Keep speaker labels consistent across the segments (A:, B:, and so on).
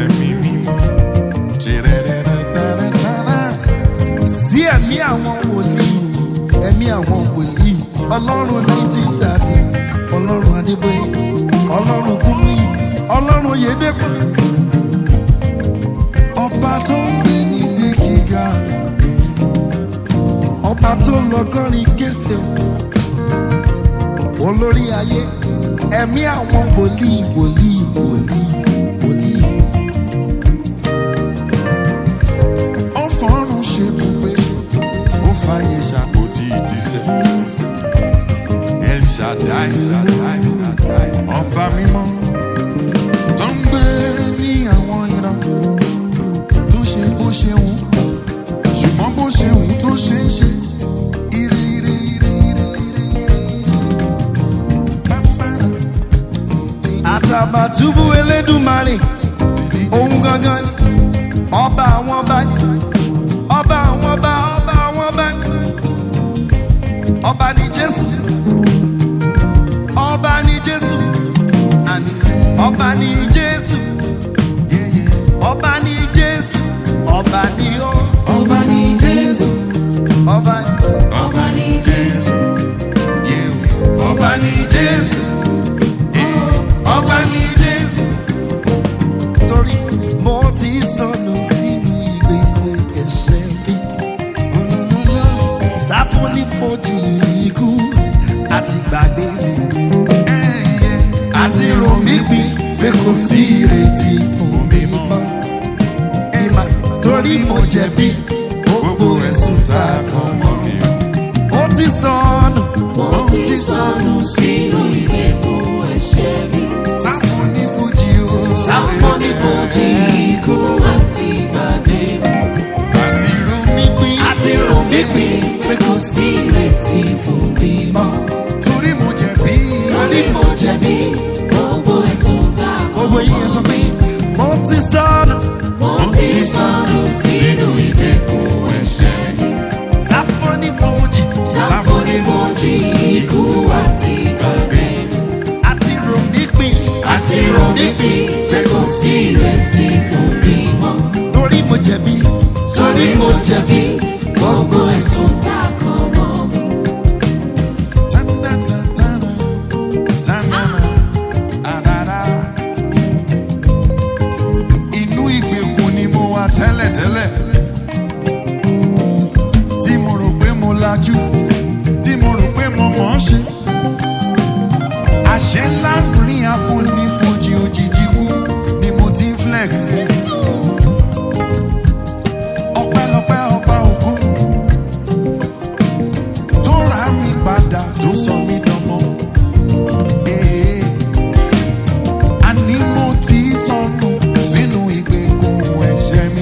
A: ẹ̀mí mímọ́. Ṣẹ̀rẹ̀rẹ̀rẹ̀rẹ̀rẹ̀rẹ̀.
B: sí ẹ̀mí àwọn wòlíì ẹ̀mí àwọn wòlíì ọlọ́run nineteen thirty ọlọ́run adébóyè ọlọ́run kúmíyì ọlọ́run yédèkùn
A: Ọba tó ń gbé níbi gíga.
B: ọba tó lọ kọrin kése olórí ayé ẹ̀mí àwọn wòlíì wòlíì wòlíì wòlíì
A: Ó fọ́run ṣe bùgbé. Ó fàyè ṣàkóso ìtìsẹ̀. El Shaddai, Shaddai, Shaddai. Ọba mímọ́ tó ń gbé ní àwọn ìran tó ṣe bó ṣe wù ṣùgbọ́n bó ṣe wù tó ṣe ń ṣe. Ire ire ire ire ire ire ire. Bámbára.
B: àtàbàtúbú elédùmarè òun gangan ni ọba àwọn ọba ni ọba àwọn ọba ọba àwọn ọba ni ọba ni jésù ọba ni jésù àní ọba ni jésù
A: Yeah, yeah.
B: ọba ni jésù ọba ni ó
A: Ọba ní Jésù.
B: ọba ni
C: Ọba ní Jésù.
A: Yeah.
B: ọba ni jésù ọba ni jésù torí mo ti sọnù sínú ìgbèkùn ẹ̀ṣẹ̀ mi.
A: Olólùlọ́.
B: sáfónífojì ikú àti gbàgbé mi
A: Eh, yeah.
B: àti ròmí gbìn pé kò sí ìrètí fún mi mọ́. ìmà torí mo jẹ̀bi gbogbo ẹ̀sùn tá a kàn mọ́ mi. ó ti sọnù
C: Mo ti sọnù sínú ìgbèkùn ẹ̀ṣẹ̀ mi.
A: Sáfónífojì o.
C: Sáfónífojì ikú àti gbàgbé mi.
A: Àti Rúmi pín.
B: àti ròmí gbìn pé kò sí ìrètí fún mi mọ́.
A: Torí mo jẹ̀bi.
C: Torí mo jẹ̀bi gbogbo ẹ̀sùn tá a kàn
B: gbogbo yín sọ pé mo ti sọnù
C: Mo ti sọnù sínú ìgbèkùn ẹ̀ṣẹ̀ mi.
B: sáfónífojì
C: Sáfónífojì ikú àti gbàgbé mi.
B: àti ròmí gbìn
C: Àti ròmí pín pé kò sí ìrètí fún mi mọ́.
B: torí mo jẹ̀bi
C: Torí mo jẹ̀bi gbogbo ẹ̀sùn tá a kàn mọ́ mi.
A: Tanda-ta-ta-na. Tanda-na. Adada. Inú ìgbèkùn ni mo wà tẹ́lẹ̀tẹ́lẹ̀. Tí mo rò pé mo lajú. Tí mo rò pé mo mọ̀ ọ́n ṣe. Àṣẹ ńlá ní àfonífojì òjijì kú ni mo ti ń flex. Ọpẹ́lọpẹ́ ọba ògo tó rà mí padà tó sọ mí dánmọ́. Ee, àní mo ti sọnù sínú ìgbèkùn ẹ̀ṣẹ̀ mi.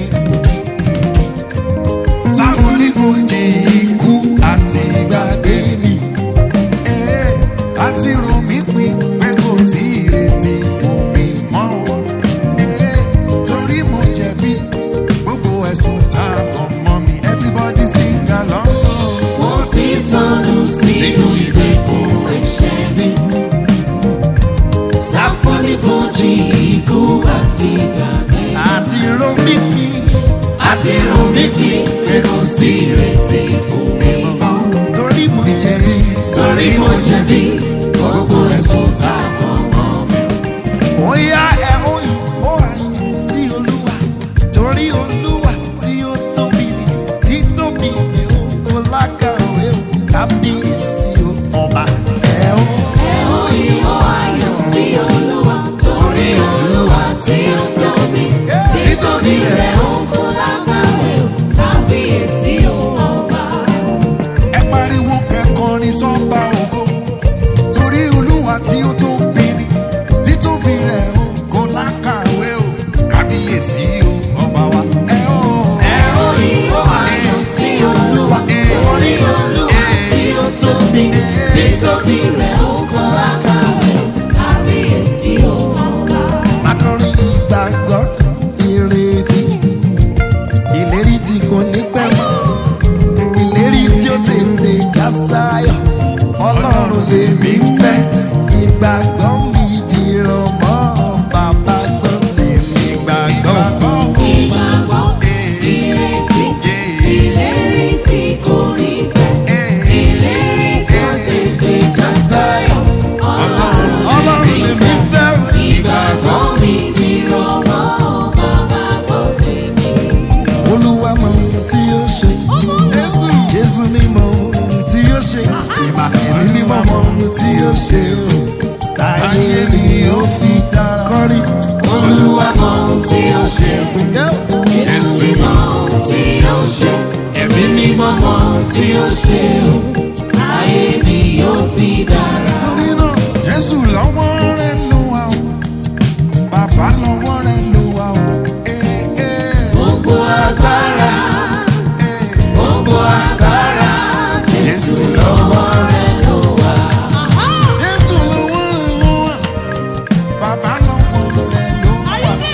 A: Sáfónífojì ikú àti ìgbàgbé mi. Ee, àti rò mí pin pé kò sí ìrètí fún mi mọ́. Ee, torí mo jẹ̀bi gbogbo ẹ̀sùn tá a kàn mọ́ mi. Everybody sing along. oh.
C: Mo ti sọnù sínú ìgbèkùn ẹ̀ṣẹ̀ mi. Sáfónífojì ikú àti gbàgbé.
B: àti ròmí gbìn
C: Àti ròmí pín pé kò sí ìrètí fún mi mọ́.
B: torí mo jẹ̀bi
C: Torí mo jẹ̀bi gbogbo ẹ̀sùn tá a kàn mọ́ mi.
B: bóyá ẹ ó yìn ó àyìn sí olúwa torí olúwa tí ó tóbi ni títóbi ni ó kó lákàwé ó kábíyèsí ó ọba ẹ ó.
C: Ẹ ó ìwọ ayọ̀ sí Olúwa. Torí Olúwa tí ó tóbi. Títóbi rẹ̀ ó kó lágbàwé o. Kábíyèsí o ọba.
A: ẹ pariwo kẹkọrin sọba ògo torí olúwa tí ó tóbi ni títóbi rẹ̀ o kò lákàwé o kábíyèsí o ọba wa ẹ
B: ó ṣe o táyé mi ó fi dára kọrin
C: Olúwa mọ ohun tí ó ṣe. Jésù mọ ohun tí ó ṣe. Ẹ̀mí mímọ́ mọ ohun tí ó ṣe. Táyé mi yóò fi dára.
A: torí náà jésù lọ́wọ́ rẹ̀ ló wà o bàbá lọ́wọ́ rẹ̀ ló wà o. Eh, eh,
C: Gbogbo agbára,
A: eh.
C: gbogbo agbára, Jésù lọ́wọ́ rẹ̀ ló wà.
A: jésù lọ́wọ́ rẹ̀ ló wà bàbá lọ́wọ́ rẹ̀ ló wà.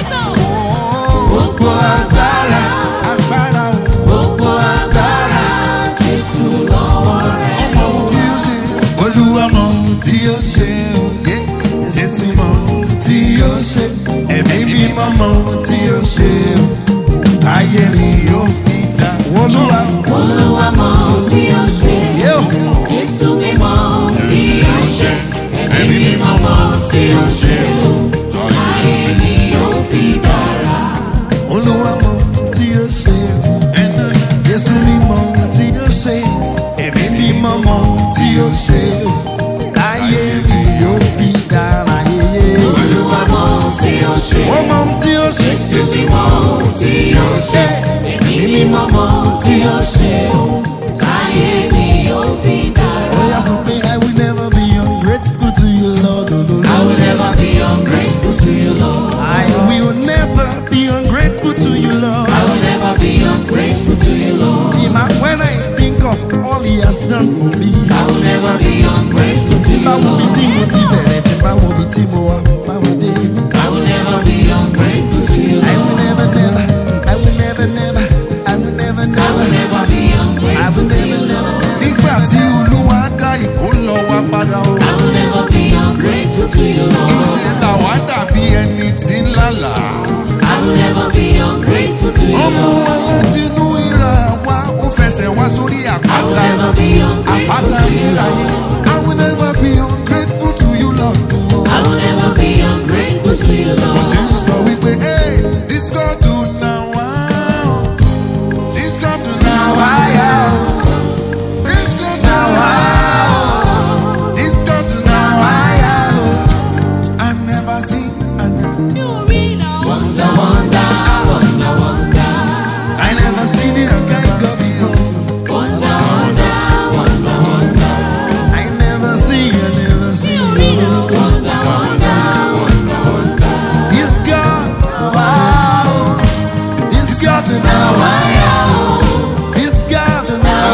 A: Oh,
C: Gbogbo agbára,
A: agbára o.
C: gbogbo agbára, Jésù lọ́wọ́ rẹ̀ ló wà.
A: tí ó ṣe olúwa mọ ohun tí ó ṣe òye jésù mọ ohun tí ó ṣe ẹ̀mí mímọ́ mọ ohun tí ó ṣe o ayé mi yóò fi dá.
B: olúwa
C: Olúwa mọ ohun tí ó ṣe.
B: yóò
C: Jésù mímọ́ ohun tí ó ṣe. Ẹ̀mí mímọ́ mọ ohun tí ó ṣe. Táyé mi yóò fi dára.
B: olúwa mọ ohun tí ó ṣe jésù ní mọ ohun tí ó ṣe ẹ̀mí mímọ́ mọ ohun tí ó ṣe ayé mi yóò fi dára yeye
C: Olúwa mọ ohun tí ó ṣe.
B: ó mọ ohun tí ó ṣe
C: Jésù mímọ́ ohun tí ó ṣe. Ẹ̀mí mímọ́ mọ ohun tí ó ṣe. Táyé mi yóò fi dára.
B: Oya sọ pé I will never be ungrateful to you Lord
C: I will
B: ololo.
C: never be ungrateful to you, Lord.
B: I will never be ungrateful to you Lord.
C: I will never be ungrateful to you, Lord.
B: Even when I think of all he has done for me.
C: I will never be ungrateful to
B: Tí
C: you,
B: bá wo bí tí
C: Lord.
B: mo ti bẹ̀rẹ̀, tí bá wo bí tí mo wá, báwo dé.
C: I will never be ungrateful to you,
B: I will
C: Lord.
B: never never, I will never never, I will never
C: I will
B: never,
C: never be
B: I will
C: ungrateful to
B: never
C: you,
B: never
C: Lord.
B: never.
A: nígbà tí olúwa dá ìkó lọ wá padà o.
C: I will never be ungrateful to you, Lord.
A: ìṣe làwa dàbí ẹni tí ń lálàá.
C: I will never be ungrateful to you,
A: ọmọ
C: Lord.
A: wa láti inú ìra wa ó fẹsẹ̀ wá sórí
C: I will
A: àpáta.
C: never be ungrateful
A: àpáta
C: to you,
A: ayérayé.
C: Lord.
A: I will never be ungrateful to you Lord.
C: I will never be ungrateful to you,
A: mo ṣe
C: Lord.
A: ń sọ wípé hey, this God do now wow. this God do now wow. this God now wow. this God do now wow. I never see I never.
C: Wonder, wonder, wonder, wonder.
B: I never see this kind God before.
C: Wonder, wonder, wonder, wonder.
B: I never see, I never see. Lord.
C: Wonder, wonder, wonder, wonder.
B: This God, wow. This God now, wow. This God now,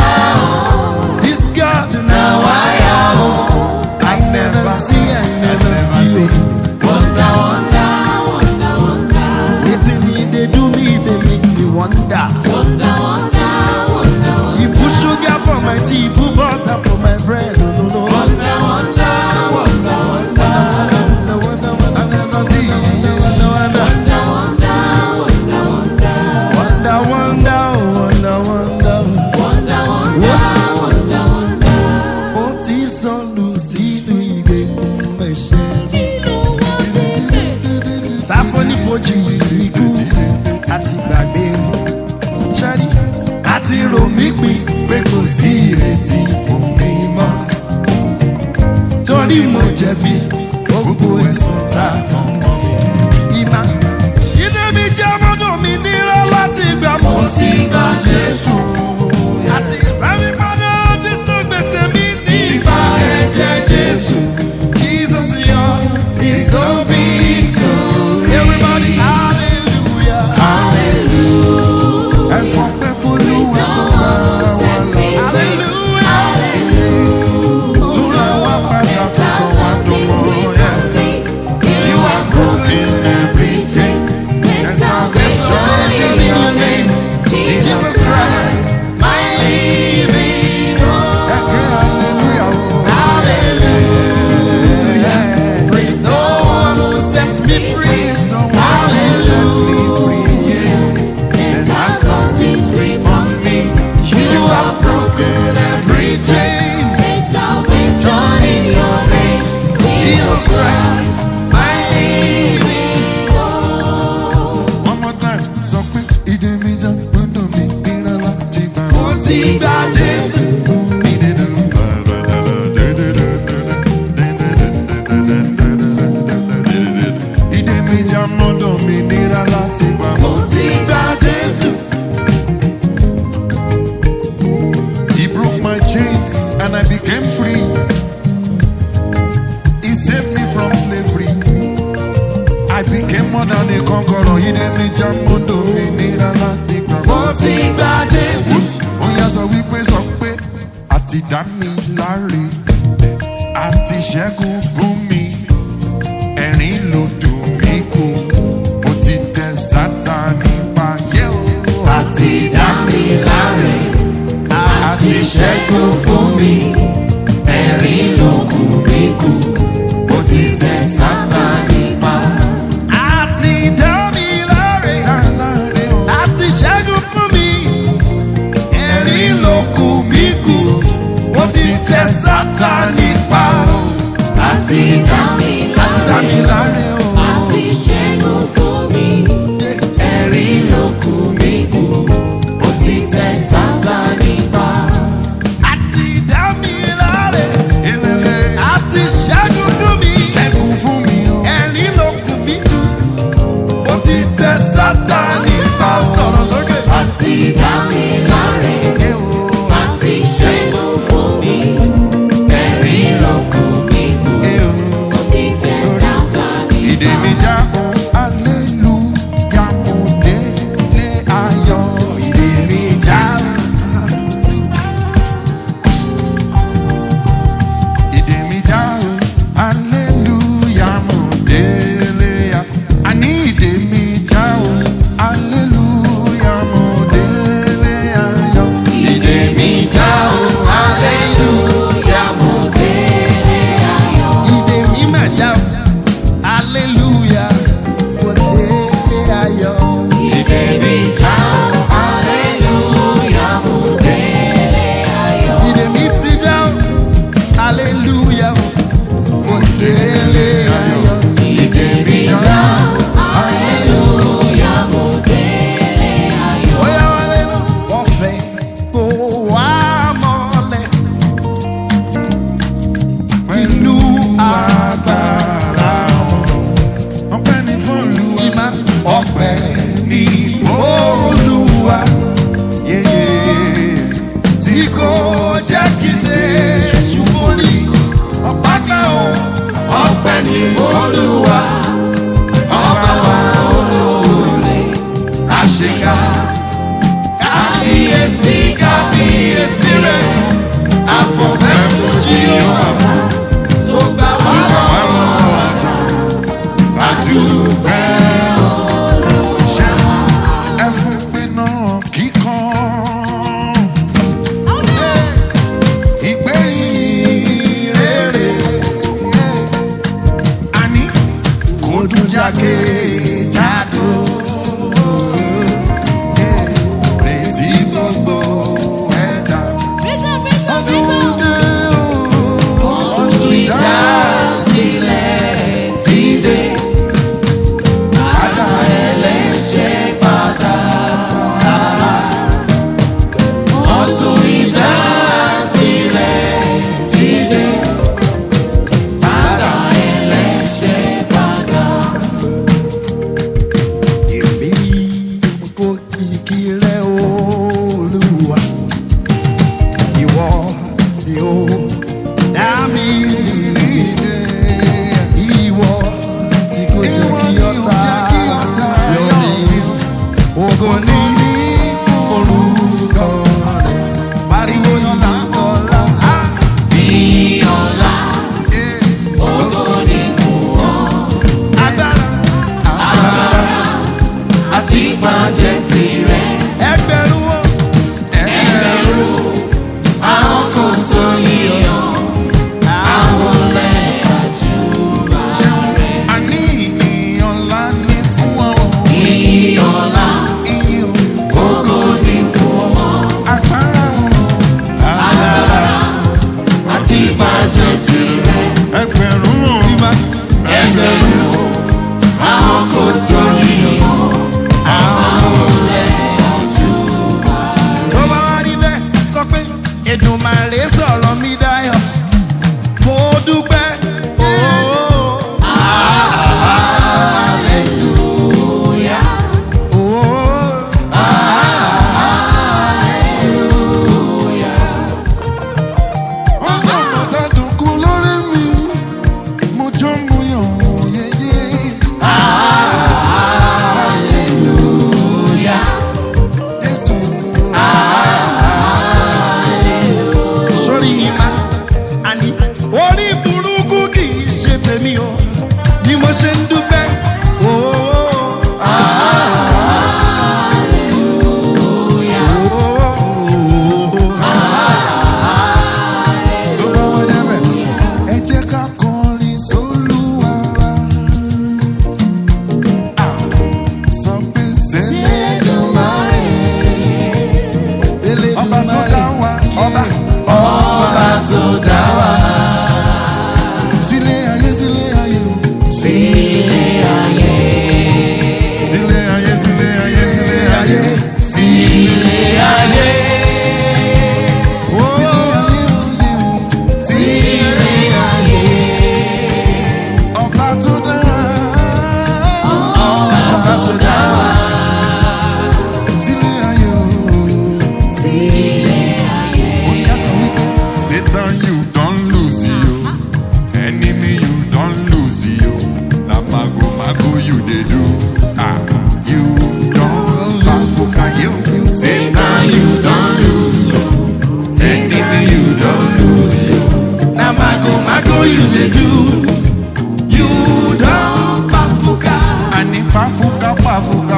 B: wow. This God now, wow. I never see, I never see.
C: Wonder, wonder, wonder, wonder.
B: Waiting me, they do me, they make me wonder.
C: Wonder, wonder, wonder, wonder.
B: You put sugar for my tea, put butter for my bread. Oh, no, no.
C: Wonder, wonder, wonder, wonder.
B: Wonder, wonder, wonder, never see. Wonder, wonder, wonder.
C: Wonder, wonder, wonder.
B: Wonder, wonder, wonder, wonder.
C: Wonder, wonder,
B: What's-
C: wonder, wonder.
B: ó ti sọnù sínú ìgbèkùn ẹ̀ṣẹ̀. Táfọ́ ní fojú ikú àti gbàgbé ṣẹ́rí. Àti rò mí pin pé kò sí ìrètí fún mi mọ́. Torí mo jẹ̀bi gbogbo ẹ̀sùn tá a kàn mọ́ mi. Ìmá ilé mi jẹ́ mọ́tò mi nírọ́ láti gbà mọ́
C: Mo ti gba Jésù.
B: àti ìbámi padà ti sún gbèsè mi ní
C: Ìbá ẹ̀jẹ̀ Jésù.
B: Jesus yours is the victory. Everybody, hallelujah.
C: Hallelujah.
A: ẹ̀fọ́ pẹ́ fọlúwa tó bá wa lọ.
B: Hallelujah.
A: tó ra wá padà tó sọ wá dọ̀mọ́.
C: You are
A: já mo dòmìnira láti gbà
B: mo ti gba jésù.
A: ó yá sọ wípé sọ pé àti dá mi láre àti ṣẹ́gun fún mi ẹ̀rín ló dùn mí kù mo ti tẹ sátani pa yé o.
B: àti dá mi láre àti ṣẹ́gun fún mi ẹ̀rín ló kù mí kù mo ti tẹ sátani pa. àti dá mi láre
A: Aláre o.
B: àti ṣẹ́gun fún mi ẹ̀rín ló kù mí kù mo ti tẹ sátani pa. àti dá mi
A: àti dá mi láre o.
B: ẹ̀rín ló kù mí kù mo ti tẹ sátani pa. àti dá mi láre
A: Elele
B: àti ṣẹ́gun fún mi.
A: ṣẹ́gun fún mi o.
B: ẹ̀rín ló kù mí kù mo ti tẹ sátani pa. sọ̀rọ̀ sókè. àti dá mi láre
A: Ẹ o.
B: àti ṣẹ́gun fún mi. ẹ̀rín ló kù mí kù
A: Ẹ o.
B: mo ti tẹ sátani
A: Ìdè mi já o. Aleluya mo délé ayọ̀.
B: ìdè mi já.
A: Ìdè mi já o. Aleluya mo délé ayọ̀. Àní ìdè mi já o. Aleluya mo délé ayọ̀.
B: ìdè mi já o. hallelujah mo délé ayọ̀. ìdè mi mà já o. hallelujah mo délé ayọ̀. ìdè mi já o. hallelujah mo délé ayọ̀. ìdè mi ti já o. hallelujah mo délé ayọ̀. ìdè mi já o. hallelujah mo délé ayọ̀. Oya wálé lọ. Wọ́n fẹ́ kó wá mọ́lẹ̀ inú agbára wọn.
A: Ọpẹ́ ni fún Olúwa.
B: Ìmá ọ̀pẹ ní Olúwa
A: Yéyé.
B: tí kò jẹ́ kí tẹ̀sù borí. Ọ̀pá kan o, ọ̀pẹ ní Olúwa. Ọba wa olóore, àṣekà. Kábíyèsí kábíyèsí rẹ̀, àfọ̀mẹ́ fún Jíhónà. Tó gbà wá lọ́wọ́ tàtà, àdúgbẹ́.
A: Ẹ fún pé náà kíkan. Ìgbé yìí rere. Àní kò dùn jákè jádò. Retí gbogbo ẹ̀dá. Ọdún dé o. Ọdún
B: Ìdásílẹ̀ ti dé, bàbá ẹlẹ́ṣẹ̀ padà. Ọdún ìdásílẹ̀ ti dé, bàbá ẹlẹ́ṣẹ̀ padà. Èmi kò kìkì rẹ̀ Olúwa, ìwọ ni ó dá mi
A: ìrìnlẹ̀.
B: ìwọ tí kò jẹ́
A: Ìwọ
B: kí
A: ni ò
B: ọ̀tá
A: jẹ́ kí ọ̀tá
B: yọ̀
A: yọ̀
B: mí.
A: mí.
B: Ògo ní orúkọ rẹ̀. Pariwo yọ̀lá ọ̀la. Ìyọ̀lá ògo ní fún ọ. Agbára àti ìbàjẹ́ tirẹ̀. Ẹgbẹ̀rún wo. Ẹgbẹ̀rún àwọn kò tó yíyan. Àwọn lẹ́ẹ̀kájú rẹ̀.
A: Àní ìyìn ńlá ni fún ọ.
B: Ìyọ̀lá
A: Ìyìn
B: ògo ní fún ọ.
A: agbára wọn.
B: àti ìbàjẹ́ tirẹ̀.
A: Ẹgbẹ̀rún
B: Bímá ẹgbẹ̀rún àwọn kò tó yíyan. Àwọn olè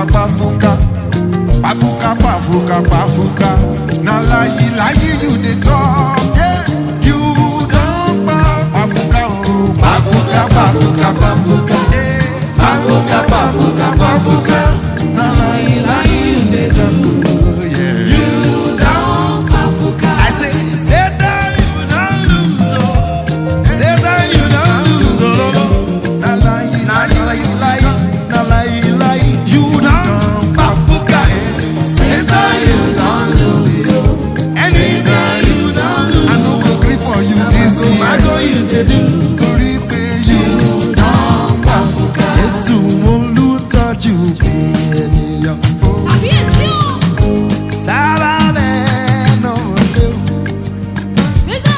A: pafuka pafuka pafuka pafuka na layi layi you dey talk yeah. you don pa pafuka o pafuka pafuka pafuka eh. pafuka pafuka pafuka na layi layi you dey talk o yeah. you don
B: I say, Satan, you don't lose, oh. Satan, you don't lose, oh.
A: na layi
B: Na
A: layi
B: lie, lie, na lie, lie. You don't bafuka, eh. Satan, you don't lose, oh. Anything you don't
A: I
B: lose,
A: no go gree for you this
B: so I
A: year
B: go you dey do.
A: torí pé you
B: Don't bafuka. Jésù olùtọ́jú ènìyàn.
D: Kábíyèsí o.
B: Sára lẹ́nu lé o.
D: Rẹ́sà.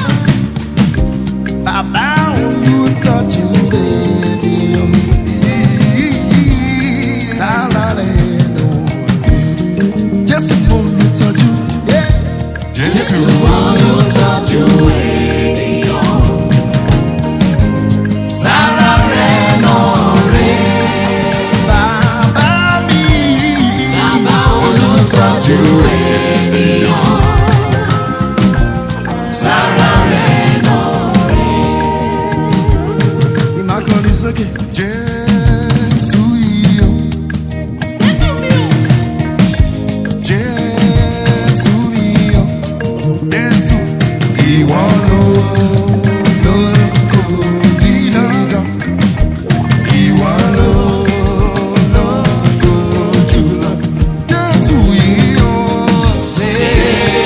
B: Bàbá olùtọ́jú ènìyàn. Sára lẹ́nu lé o. Jésù olùtọ́jú. Yeah.
A: Jésù
C: olùtọ́jú ènìyàn. Sára rẹ̀ náà rè
B: Bàbá mi.
C: bàbá olùtọ́jú ènìyàn. Sára rẹ̀ náà
B: Ìmákọ́ni sókè.
A: Jésù yìí o.
D: Jésù mi o.
A: Jésù mi o, Jésù ìwọ ló lóko dídán, ìwọ ló lóko jùlọ. Jésù yìí o,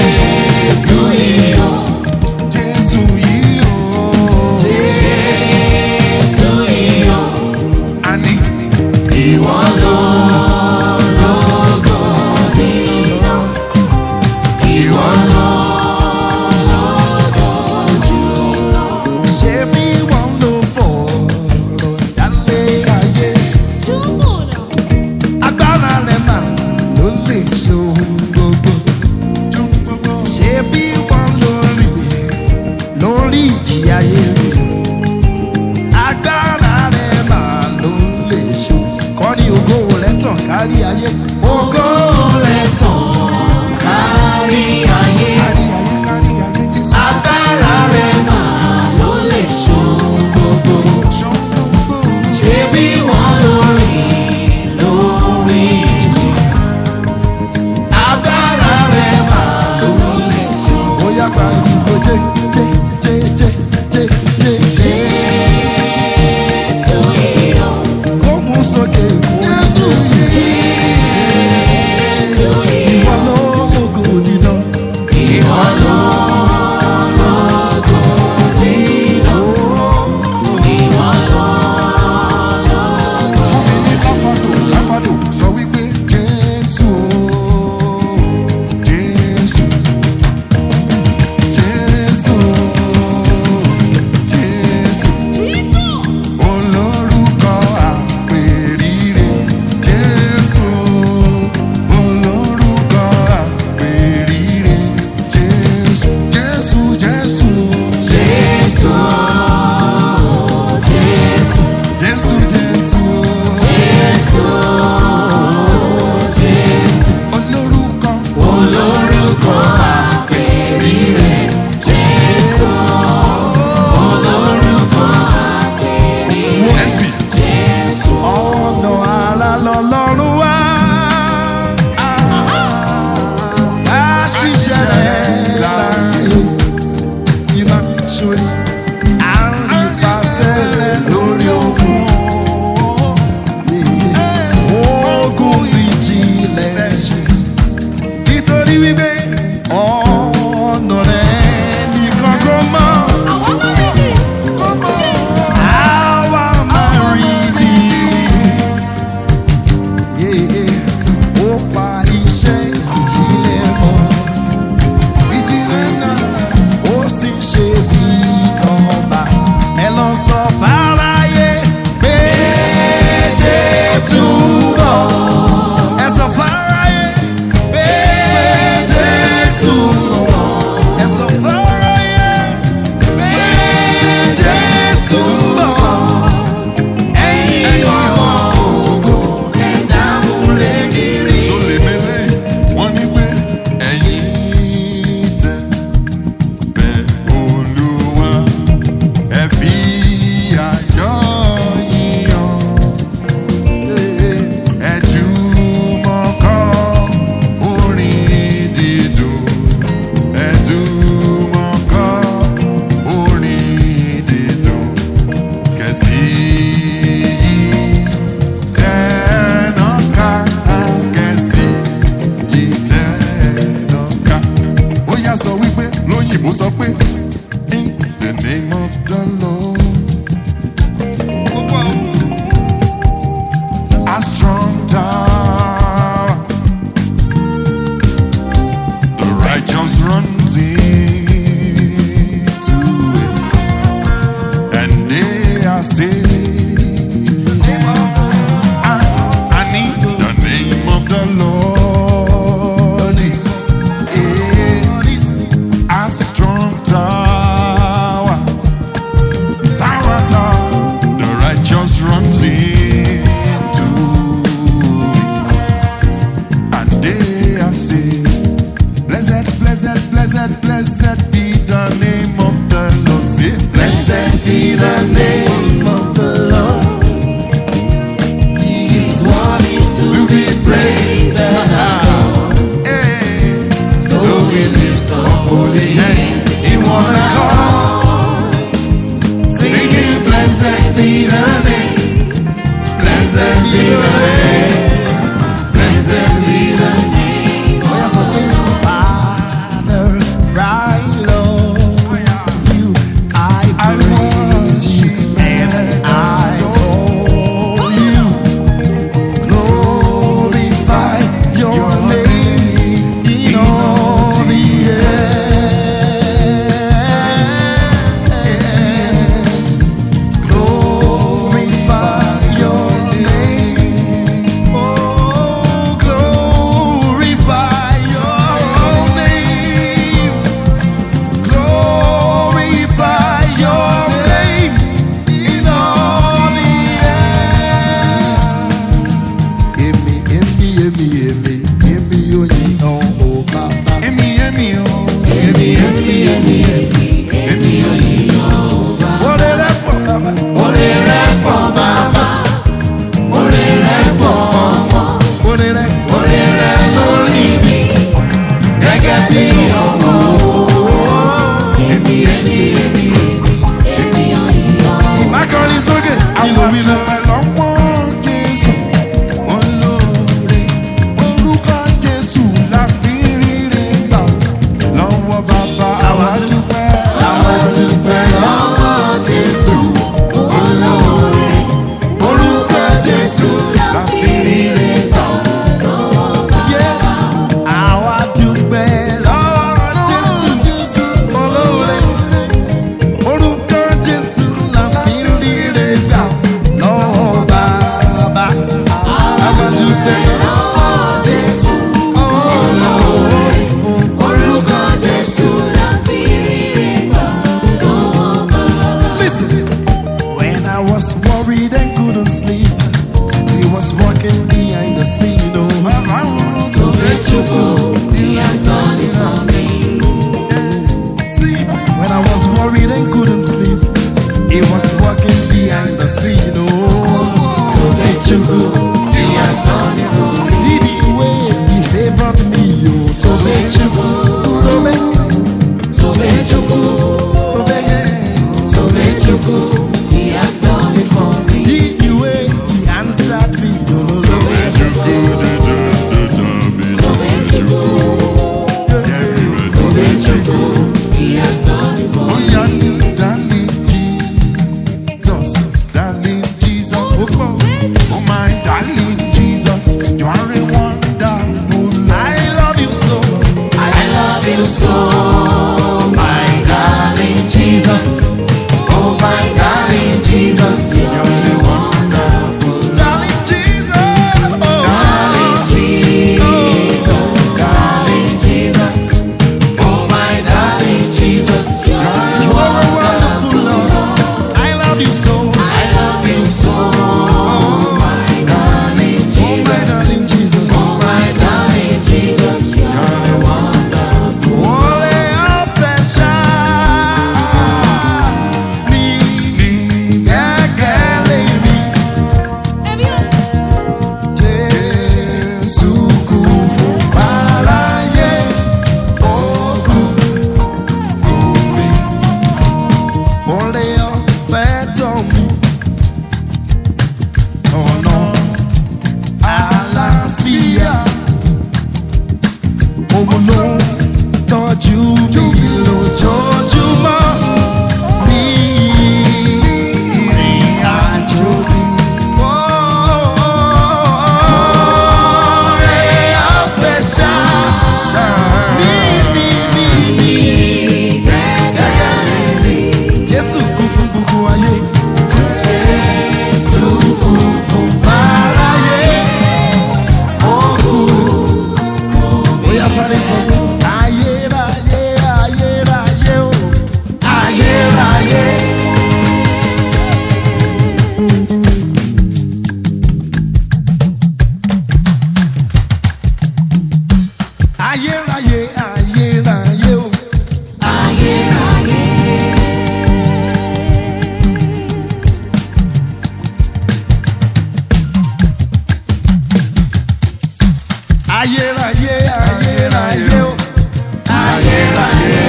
A: Lord is a strong tower. Tower, tower. The righteous runs into it. And they are saved. Blessed, blessed, blessed, blessed be the name of the Lord. Say, blessed be the name of the Lord.
C: He is worthy to
A: To
C: be
A: be praised. Hey. So we lift up holy hands in one accord, singing, blessed be the name, blessed be the name, blessed be the name.
B: Oh, yes, okay. Father, right, Lord, you I
A: I
B: praise you
A: worship
B: and I adore you. Glorify your,
A: Your
B: name in all the earth. Glorify your name. Oh, glorify your name. Glorify your name in all the earth. Èmi, èmi, èmi, èmi, èmi yóò yìn ọ́, o Bàbá.
A: Emi, emi, oh, emi, emi, emi, emi, emi, emi,
B: Oore rẹ̀ pọ̀, Bàbá.
A: Oore rẹ̀ pọ̀ bàbá, oore rẹ̀ pọ̀ ọmọ,
B: Oore rẹ̀ pọ̀.
A: oore rẹ̀ lórí mi, gẹ́gẹ́ bí ọmọ. Emi, emi, emi, emi,
B: Mákọ́rin sókè. Ìlú mi lọ.
A: lọ́wọ́ Jésù, olóore, orúkọ Jésù la fi ríre gbà. Lọ́wọ́ bàbá àwa dúpẹ́. Àwa dúpẹ́ lọ́wọ́ Jésù, olóore, orúkọ Jésù la fi ríre gbà.
B: Àwa dúpẹ́ lọ́wọ́ Jésù olóore. Orúkọ Jésù la fi ń ríre gbà lọ́wọ́ bàbá. Àwa dúpẹ́ lọ́wọ́ Jésù olóore.
C: orúkọ Jésù la fi ríre gbà lọ́wọ́ bàbá.
B: Listen, when I was worried and couldn't sleep, he was walking behind the scene. Oh,
A: Bàbá wọn tó bẹ́ jókòó,
C: He has done it for me.
B: See, when I was worried and couldn't sleep, he was walking behind the scene. Oh, Tobechukwu, he has done it for me. See the way he favored me, oh, Tobechukwu, Tobe,
C: Tobechukwu, Tobechukwu, He has done it for me.
B: See the way he answered me, oh, Lord.
C: Tobechukwu, He has done it for me.
A: Oya ní
B: ayérayé ayérayé o ayérayé.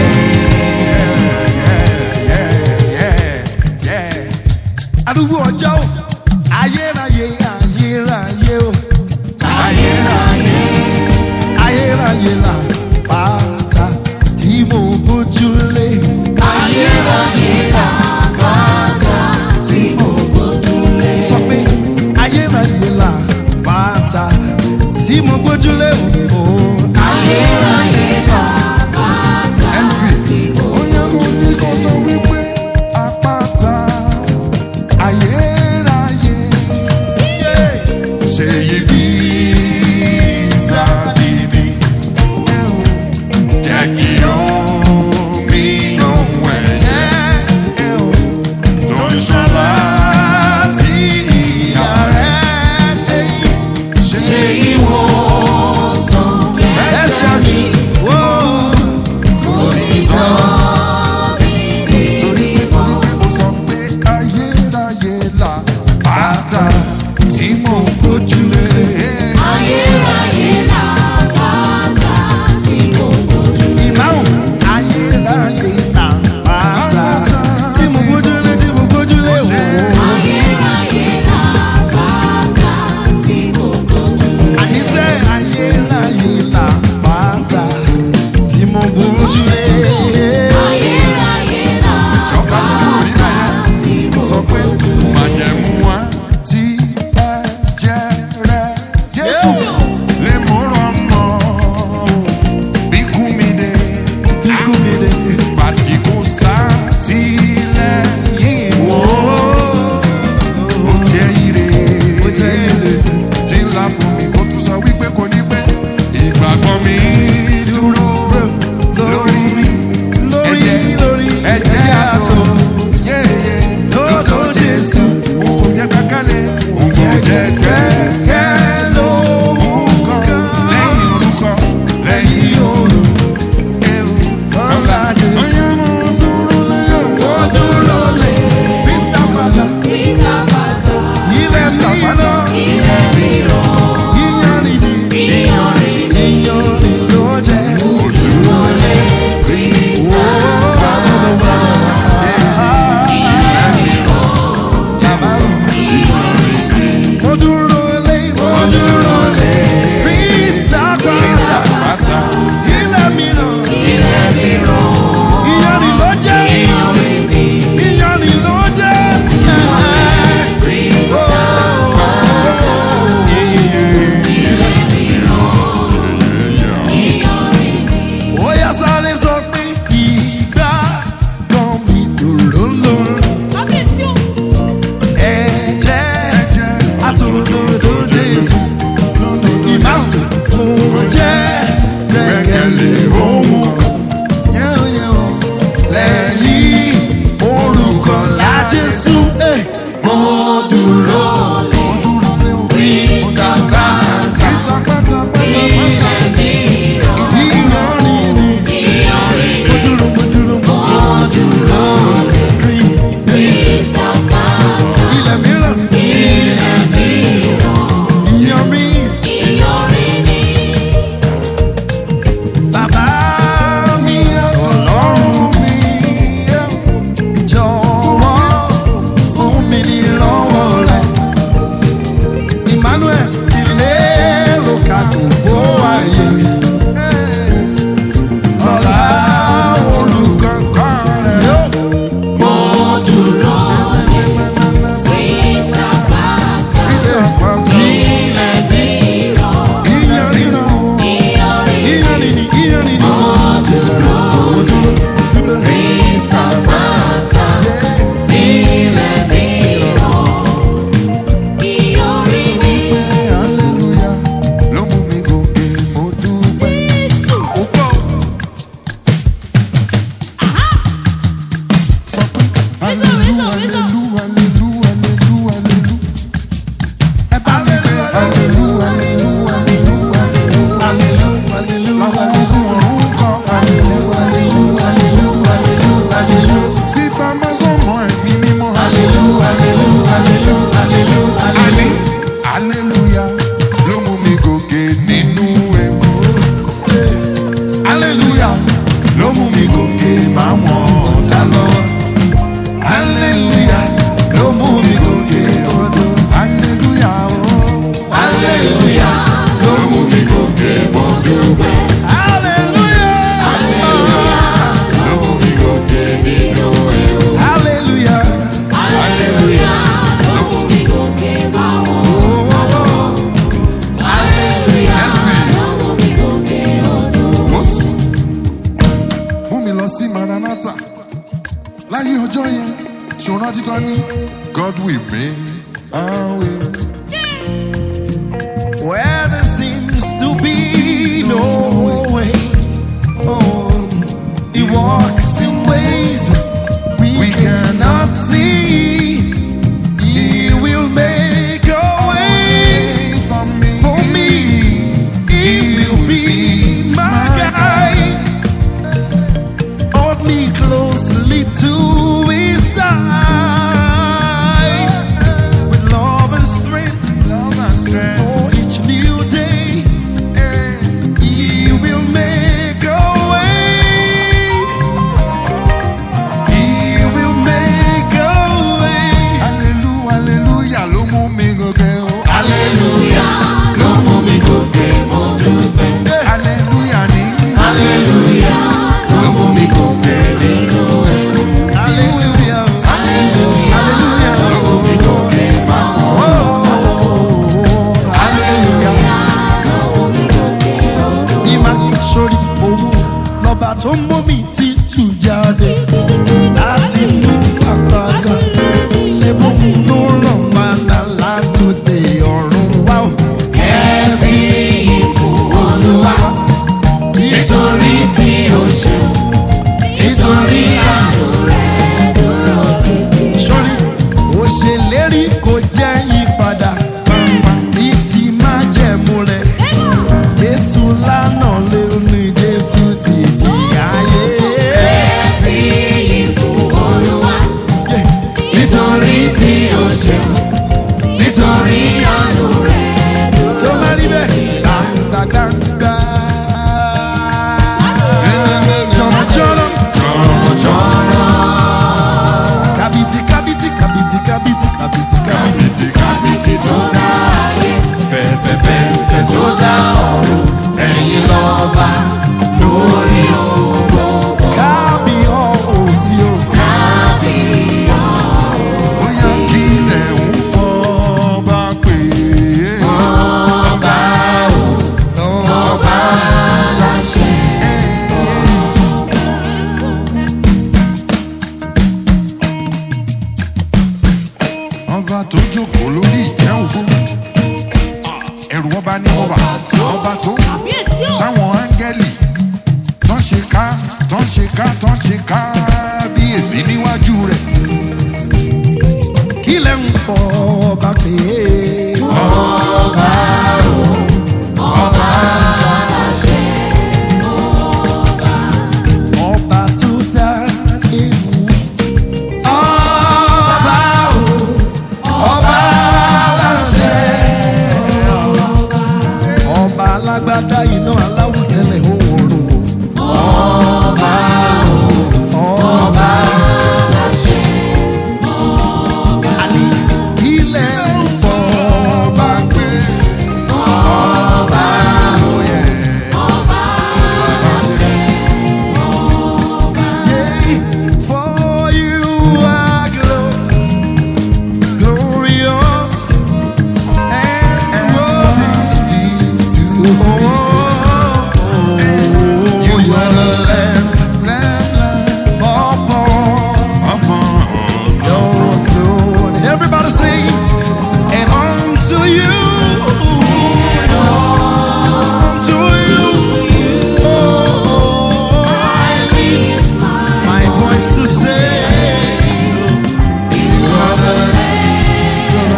B: arúgbó ọjọ́ o ayérayé ayérayé o ayérayé là pátá tí mo bójúlé
C: Ayérayé làkàtà tí mo gbójúlé.
B: sọ pé ayérayé là pátá tí mo bójúlé o
C: Ayérayé làkàtà tí mo
A: Bóyá mo ní kó sọ wípé àpáta ayérayé ṣe yí bí sábìbí jẹ́ kí omi ohun ẹ̀jẹ̀ tó ń ṣọlá tí ìyá rẹ̀ ṣe yí ṣe
C: ìwòsàn
B: ẹ̀ṣẹ̀ mi wò
C: kò sí tán bí
A: Lord will make a way.
B: Where there seems to be no way. Oh, he walks in ways we,
A: We
B: cannot see. He will make a way
A: For me,
B: for me. He will be my guide. Hold me closely to his side with love and strength
A: love and strength.
B: for each new day. He will make a way. He will make a way.
A: Hallelujah, hallelujah, ló mú mi gòkè o.
C: Hallelujah, ló mú mi gòkè mo dúpẹ́.
A: Hallelujah ni.
C: Hallelujah, ló mú mi gòkè nínú ẹ̀.
B: Hallelujah.
C: Hallelujah,
B: Hallelujah.
C: ló mú mi gòkè máa
B: Oh,
C: Hallelujah, ló mú mi gòkè odò.
B: ìmá sórí òun lọ́ba tó mú mi títù jáde láti inú àpáta ṣe bóun ló ràn wá lálá tó dé ọ̀run wá o.
C: Ẹ fi ìyìn fún Olúwa, nítorí tí ó ṣe, nítorí àánú rẹ̀ dúró títí.
B: sórí ó ṣèlérí kò jẹ́ yípadà ní ti máa jẹ̀mú rẹ̀ jésù lánàá lé ní jésù títí ayé.
C: Ẹ fi ìyìn fún Olúwa,
B: Yeah.
C: nítorí tí ó ṣe, nítorí àánú rẹ̀
B: tó
C: dúró
B: bá rí
C: títí.
B: bẹ́ẹ̀ gbàgbàgbà. jọ̀rọ̀jọ̀rọ̀ kàbìtì kàbìtì kàbìtì kàbìtì kàbìtì kàbìtì.
A: Kábìtì
C: Kábìtì tó dá ayé,
A: fẹ́fẹ́fẹ́
C: tó dá ọ̀run, ẹ̀yin lọ́ba lórí ohun gbogbo.
B: kábíyọ̀sí o.
A: bóyá kí ilẹ̀ ń fọ́ bá pè é.
C: Ọba o, ọba láṣẹ.
A: ọba tó jókòó lórí ìtẹ́ ògo ẹrù ọba ní ọba ọba tó
D: Kábíyèsí o.
A: táwọn áńgẹ́lì tán ṣe ká tán ṣe ká tán ṣe ká bí èsì níwájú rẹ̀
B: kí lẹ́ ń fọ́ ọba pé. ọba tó dá ewu. ọba o ọba láṣẹ. ọba alágbádá iná aláwọ̀ tẹ́lẹ̀ òórùn o. ọba o ọba àní ilẹ̀ ń fọ́ ọba pé. ọba òye. Yeah, for you are glo- glorious and worthy to oh,
A: You
B: you
A: are
B: are the
A: the
B: Lamb
A: Lamb, Lamb
B: upon
A: upon
B: your throne. Everybody sing, and unto you, unto you, oh, I lift my voice to say, you are the Lamb, you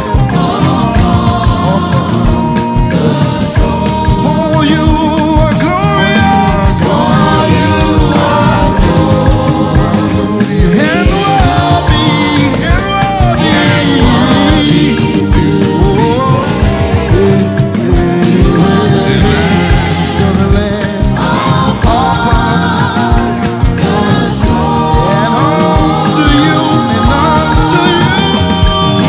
B: are the Lamb upon. For you are glorious, for you are and worthy, and worthy to oh, you're the Lamb upon, and unto you, and unto you,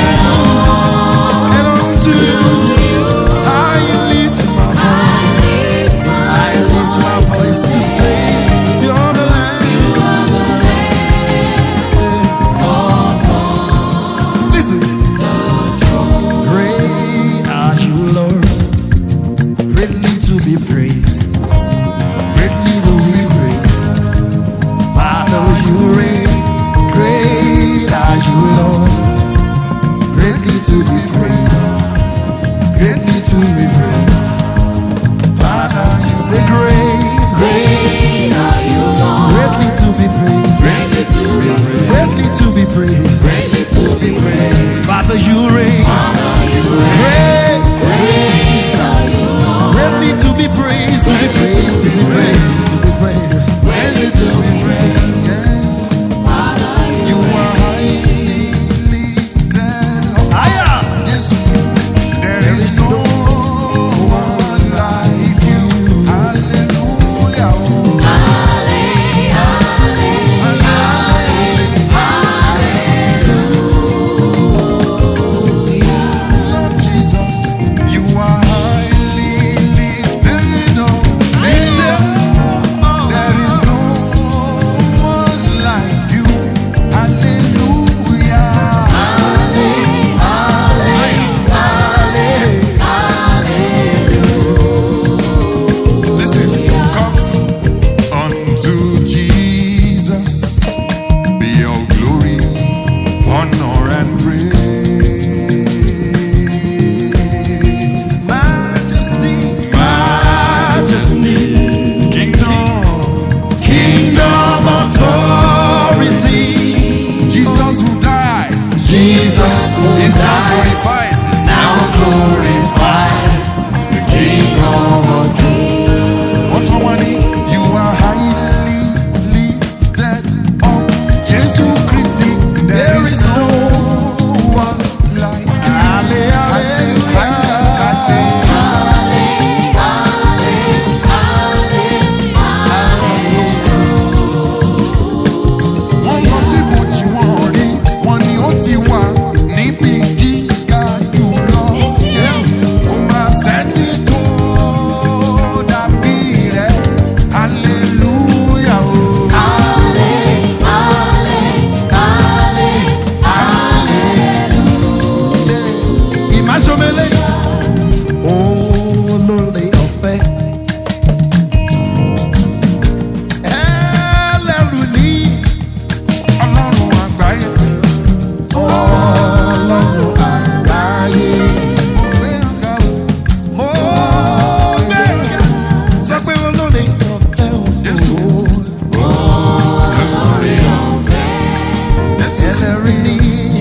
B: and unto you, I lift my voice, I lift my voice to say, you're the Lamb. Listen. Great are you, Lord. Greatly to be praised. Greatly to be praised. Father, you reign. Great are you, Lord. Say great,
C: Great are you, Lord.
B: greatly to be praised,
C: Greatly to be praised.
B: greatly to be praised.
C: Greatly to be praised.
B: Father, you reign. Great,
C: Great are you, Lord.
B: greatly to be praised, to be praised, to be praised, to be praised.
C: Greatly to be praised. Father, you
A: You are highly lifted up.
B: Aya,
A: Yes, there is no one like you. Hallelujah. Lord Jesus, you are highly lifted up. There is no one like you. Hallelujah. Listen, cause unto Jesus be all glory, honor, and praise.
B: majesty, majesty,
A: Kingdom,
B: kingdom authority.
A: Jesus who died
C: Jesus who
A: is now
C: died,
A: glorified.
C: now glorified, the King of Kings.
A: What's for money? You are highly lifted up. Jesus Christ, there is no one like you.
B: Halle- hallelujah.
A: wọ́n lọ síbòjì wọn rí wọn ni ó ti wà níbi gíga jùlọ. kò máa sẹ́ni tó dàbí rẹ̀ hallelujah o.
B: ìmáṣọmẹlẹ olóore ọ̀fẹ́ ẹlẹ́rù ní
A: ọlọ́run àgbáyé
B: ọlọ́run àgbáyé
A: mo gbé ọ̀gá o.
B: mo gbé sọ pé olóore ọ̀fẹ́
A: Jésù.
B: o ẹlẹ́rù ní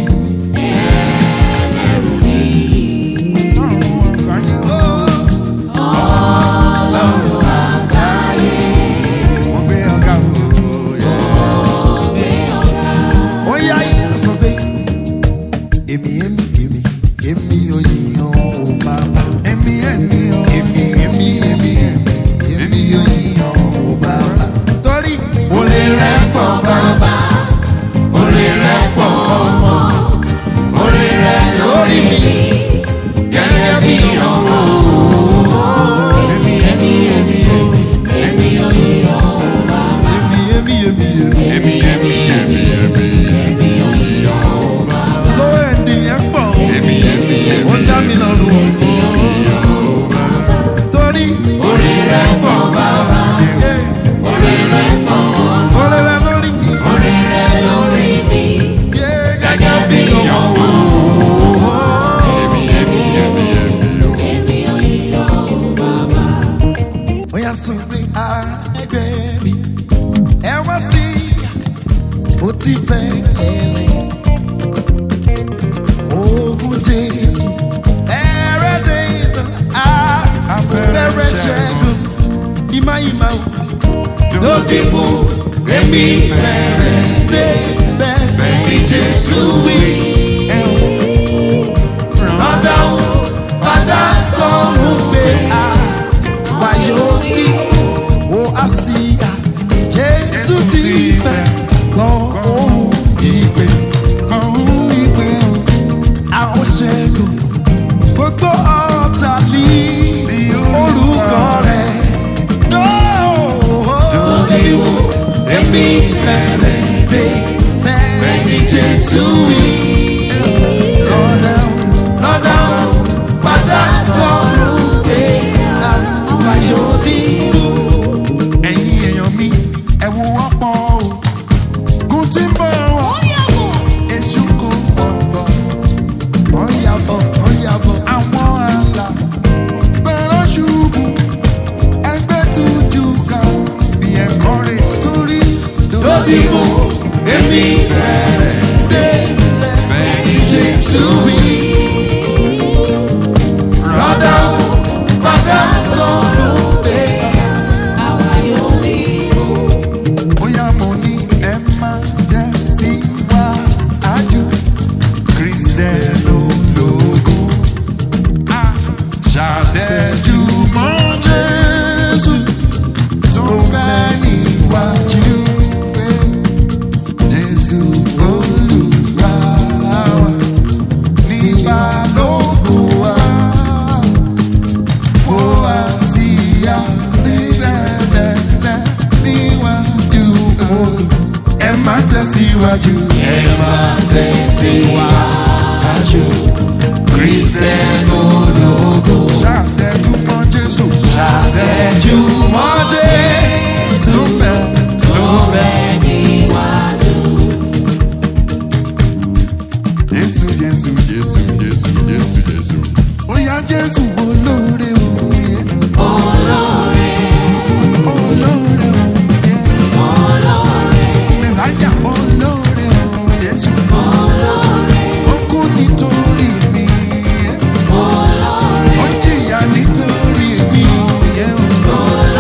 A: ọlọ́run àgbáyé mo gbé ọ̀gá o.
B: ó yá yín sọ pé èmi èmi èmi èmi ò yíyan o bàbá.
A: èmi èmi o.
B: èmi èmi èmi èmi èmi ò yíyan o bàbá. torí
C: Orí rẹ̀ pọ̀ bàbá, orí rẹ̀ pọ̀ ọmọ, orí rẹ̀ lórí mi, gẹ́gẹ́ bí ọmọ. Èmi, èmi, èmi, èmi, èmi ò yíyan o bàbá.
B: èmi èmi èmi èmi
A: èmi èmi èmi èmi
C: Èmi ò yíyan o bàbá.
B: ló ènìyàn pọ̀ o.
A: èmi èmi èmi.
B: ó dá mi lọ́rùn o. torí
C: Orí rẹ̀ pọ̀ bàbá,
B: yeah,
C: orí rẹ̀ pọ̀ ọmọ,
B: orí rẹ lórí mi.
C: orí rẹ̀ lórí mi,
B: yeah,
C: gẹ́gẹ́ bí ọmọ.
A: èmi èmi èmi èmi o.
C: Èmi ò yíyan o bàbá.
B: ó yà sọ pé ẹgbẹ́ mi ẹ wá sí ó ti fẹ́ ẹ̀rẹ̀ ogun jésù ẹ̀rẹ́dẹ̀ ìtàn abẹ́rẹ́ ṣẹ́gun ìmá ìmá lóde mú èmi fẹ́rẹ̀ dé bẹ́ẹ̀ bí jésù wí. Rọ́dà ó padà sọ̀rọ̀ pé a wáyé kí ó á sí a. Jésù ti fẹ́ gbọ́ ohun ìpè.
A: ọ̀hún ìpè o.
B: Àwọn ṣẹ́gun gbogbo ọ̀tá lé orúkọ rẹ̀. Lóde wo èmi fẹ́rẹ̀ dé bẹ́ẹ̀ ni Jésù wí. Lọ́dà ó lọ́dà ó padà sọ̀rọ̀ pé a wáyé kí ó.
A: ẹ̀yin èèyàn mi ẹ wo ọ̀pọ̀ o. kùn tí ń bọ̀ wá. èṣù kò pọ̀ bọ̀.
B: Wọ́n yàbọ̀, wọ́n yàbọ̀.
A: àwọn àlà bẹ̀rẹ̀ ṣubú ẹgbẹ́ tu
B: tẹ̀síwájú.
C: ẹ máa tẹ̀síwájú. Kristẹni ológo.
B: ṣàtẹ̀júmọ́ Jésù.
C: Ṣàtẹ̀júmọ́ Jésù
B: tó bẹ̀
C: tó bẹ níwájú.
A: Jésù Jésù Jésù Jésù Jésù Jésù.
B: bóyá Jésù olóore òye.
C: Olóore,
B: olóore òye.
C: olóore,
B: mẹsàájà olóore òye. Jésù
C: olóore,
B: ó kú nítorí mi.
C: olóore,
B: ó jìyà nítorí mi.
C: olóore.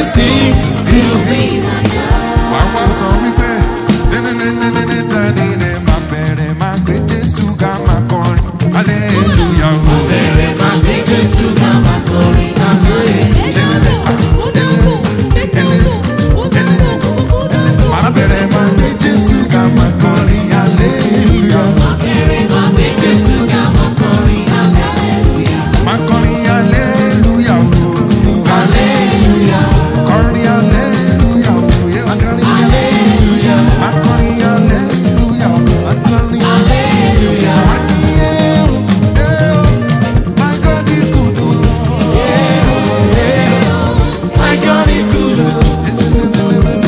B: everything will be.
A: wà wá sọ wípé nẹ́nẹ́nẹ́nẹ́nẹ́ dání ni máa bẹ̀rẹ̀ máa gbé jésù ká máa kọrin hallelujah o.
C: Bẹ̀rẹ̀ máa gbé Jésù ká máa kọrin
A: máa bẹ̀rẹ̀ máa gbé jésù ká máa kọrin hallelujah.
C: Bẹ̀rẹ̀ máa gbé Jésù ká máa kọrin hallelujah.
A: máa kọrin hallelujah o.
B: Hallelujah.
A: kọrin hallelujah o. yeah.
C: Hallelujah.
A: máa kọrin hallelujah o.
C: Hallelujah.
A: wá ní ẹ̀ ẹ̀ my God is good o.
C: My God is good.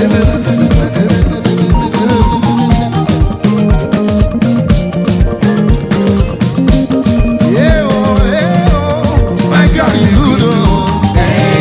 B: Yeah, oh, yeah, oh. My God is good, oh.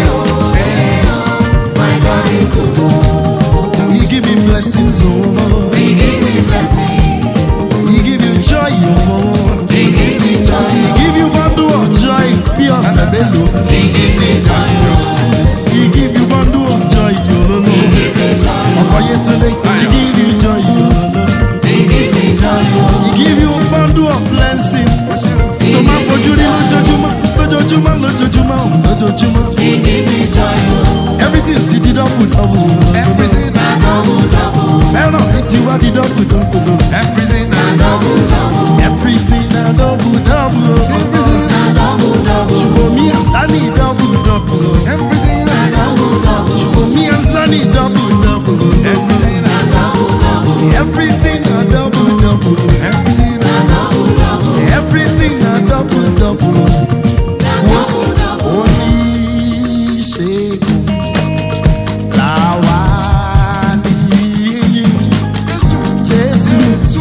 C: My God is good.
B: He give me blessings, oh.
C: He give me blessing.
B: He give you joy, oh.
C: He give me joy.
B: He give you bundle of joy, pure sabelo.
C: He give me joy.
B: He give you bundle of joy, yo, lo, lo.
C: He give me joy.
B: Okoyetule, he give you joy, yo, lo, lo.
C: He give me joy.
B: He give you bundle of blessing. Tó máa fojú rí lójoojúmọ́, lójoojúmọ́, lójoojúmọ́, lójoojúmọ́.
C: He give me joy.
B: Everything ti di double double.
A: everything
C: Na double double.
B: Fẹ́ràn mi ti wá di double double.
A: everything
C: Na double double.
B: Everything na double double.
C: Na double double.
B: For me and Stanley double double.
A: everything
C: Na double double.
B: For me and Stanley double double.
A: everything
C: Na double double.
B: Everything na double double.
A: everything
C: Na double double.
B: Everything na double double.
C: Na double double.
B: Oníṣègùn làwa níyìn. Jésù
A: Jésù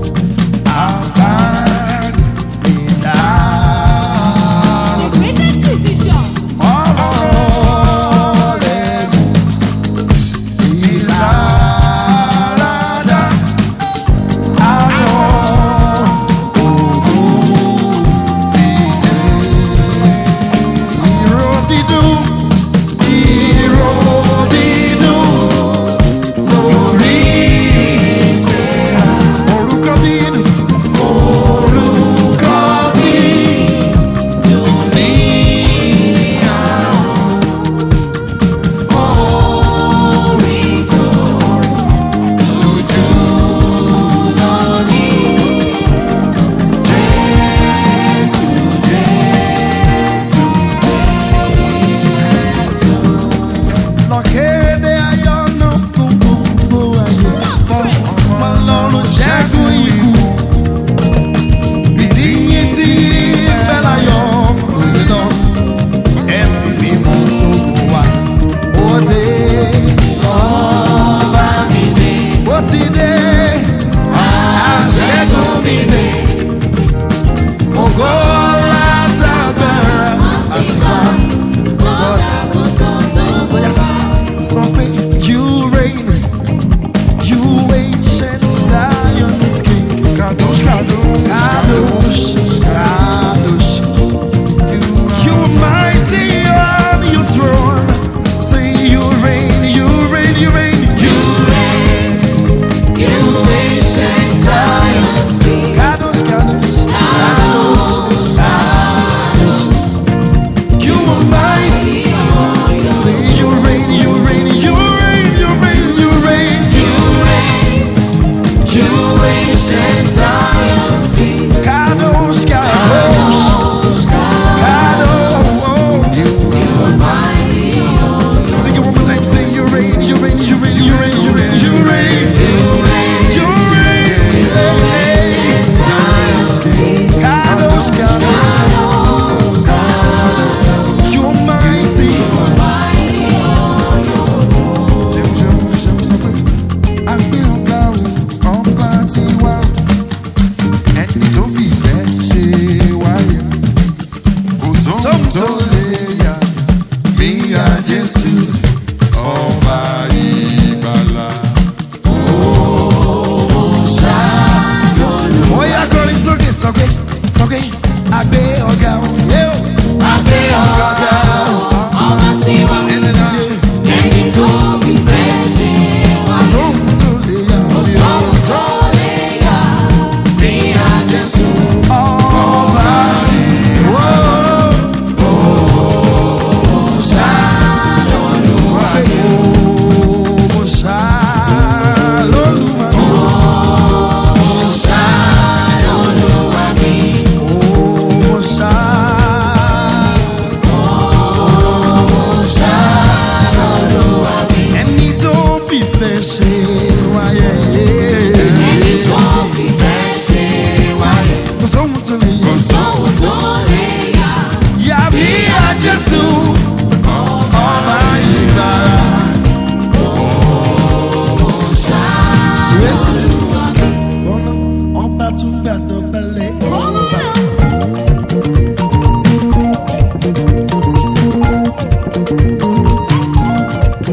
B: àbánidá. Ọ̀rọ̀ rẹ̀ mú ìlàládá. Àwọn òògùn ti jẹ́. Ìró dídùn, ìró dídùn lórí ìṣẹ́ra. Orúkọ dídùn, orúkọ dídùn ní
C: Orin tó dúdú lónìí. Jésù, Jésù, Jésù.
B: lọ́kẹ́dẹ́ ayọ̀ náà fún gbogbo ayé fún ọmọ lọ́rùn ṣẹ́gun ikú. Ìtìyín tí fẹ́ láyọ̀ lóye lọ, ẹ̀mí mímú tó kù wá. Òde ọba mi dé, ó ti dé, àṣẹ́gun mi dé. Ògo látàgbára àti máa. sọ pé you reign you ancient Zion's king
A: kadosh kadosh
B: kadosh kadosh you mighty on your throne say you reign you reign you reign you
C: You ancient Zion's king.
B: kadosh kadosh kadosh kadosh you are mighty say you reign you reign you reign you reign you reign
C: You reign. You ancient Zion's king.
B: Kadosh, Kadosh, Kadosh.
C: Mighty
B: Sing it one more time. Say you reign, you reign, you reign,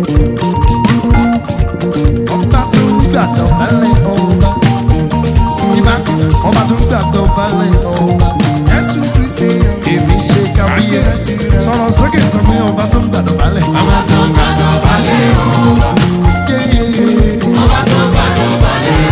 B: ọba tó ń gbàdọ̀ balẹ̀ ọba ìbá ọba tó ń gbàdọ̀ balẹ̀ ọba
A: Jésù Kristi yẹn.
B: èmi ṣe kábíyèsí sọ̀rọ̀ sókè sọ pé ọba tó ń gbàdọ̀ balẹ̀.
C: Ọba tó ń gbàdọ̀ balẹ̀ ọba. Ọba tó ń gbàdọ̀ balẹ̀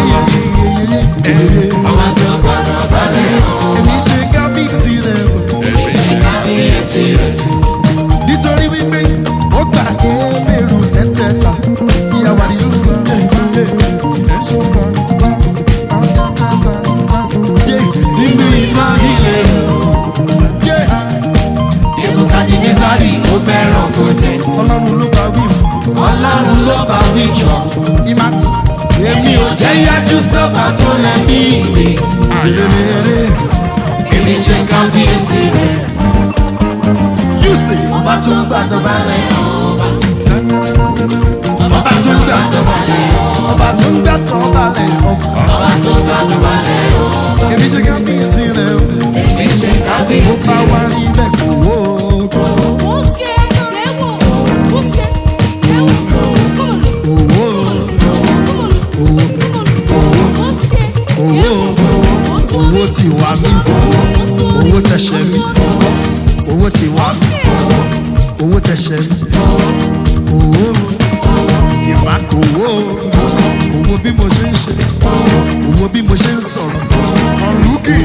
C: ọba. Ọba tó ń gbàdọ̀ balẹ̀ ọba.
B: èmi ṣe kábíyèsí rẹ̀ o.
C: Ṣé kábíyèsí rẹ̀?
B: nítorí wípé ó gbà ébèrú ẹ̀tẹ̀ẹ̀ta ìyàwó àdìsúgbà
A: Jésù gbọ́, gbọ́, gbọ́, gbọ́, gbọ́, gbọ́.
B: yé nínú iná ilé yé
C: Nebukadnesari ó bẹ̀rọ̀ kó jẹ.
B: ọlọ́run ló bá wí
C: Ọlọ́run ló bá wí jọ.
B: ìmá
C: Èmi ò jẹ́ yájú sọ́ba tó lẹ́mí mi.
B: rere
C: Èmi ṣe kábíyèsí rẹ̀.
B: yùsì
C: Ọba tó ń gbàdọ̀ balẹ̀ ọba.
B: ọba tó ń gbàdọ̀ balẹ̀ ọba tó ń gbàdọ̀ balẹ̀ ọba
C: Ọba tó ń gbàdọ̀ balẹ̀ ọba.
B: èmi ṣe kábíyèsí rẹ̀ o
C: Èmi ṣe
B: ó
C: kábíyèsí
B: bá wá
C: rẹ̀.
B: rí bẹ́ẹ̀ kó wó
D: Busque, demo, busque, demo,
B: owó owó
D: busque,
B: owó owó ti wá mí owó tẹ̀sẹ̀ mí owó ti wá mí owó tẹ̀sẹ̀ mí owó ìfà kò wó owó bí mo ṣe ń ṣe owó bí mo ṣe ń sọ̀rọ̀
A: Ọ̀rùkì.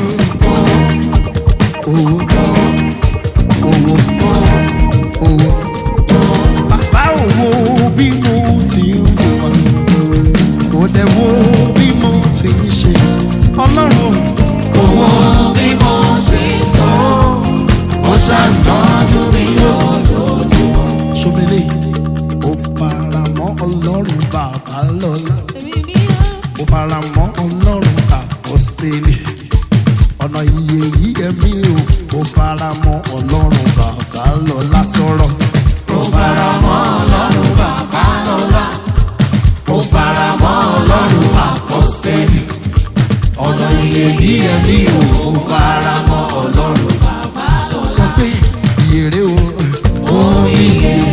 B: owó owó owó bàbá owó bí mo ti ń wà kò dẹ̀ wo bí mo ti ń ṣe ọlọ́run
C: Owó bí mo ṣe sọ. Ó ṣàtọ́jú mi lójoojúmọ́.
B: ṣomele ó fara mọ́ ọlọ́run bàbá lọ́la ó fara mọ́ ọlọ́run àpọ́stélì ọ̀nà iye yìí ẹ̀mí o ó fara mọ́ ọlọ́run bàbá lọ́la sọ̀rọ̀
C: Ó fara mọ́ Ọlọ́run bàbá lọ́la. Ó fara mọ́ Ọlọ́run àpọ́stẹ́lì. Ọ̀nà iye bí ẹbí o. Ó fara mọ́ Ọlọ́run bàbá lọ́la.
B: sọ pé ìyèrè o
C: Omi yẹn.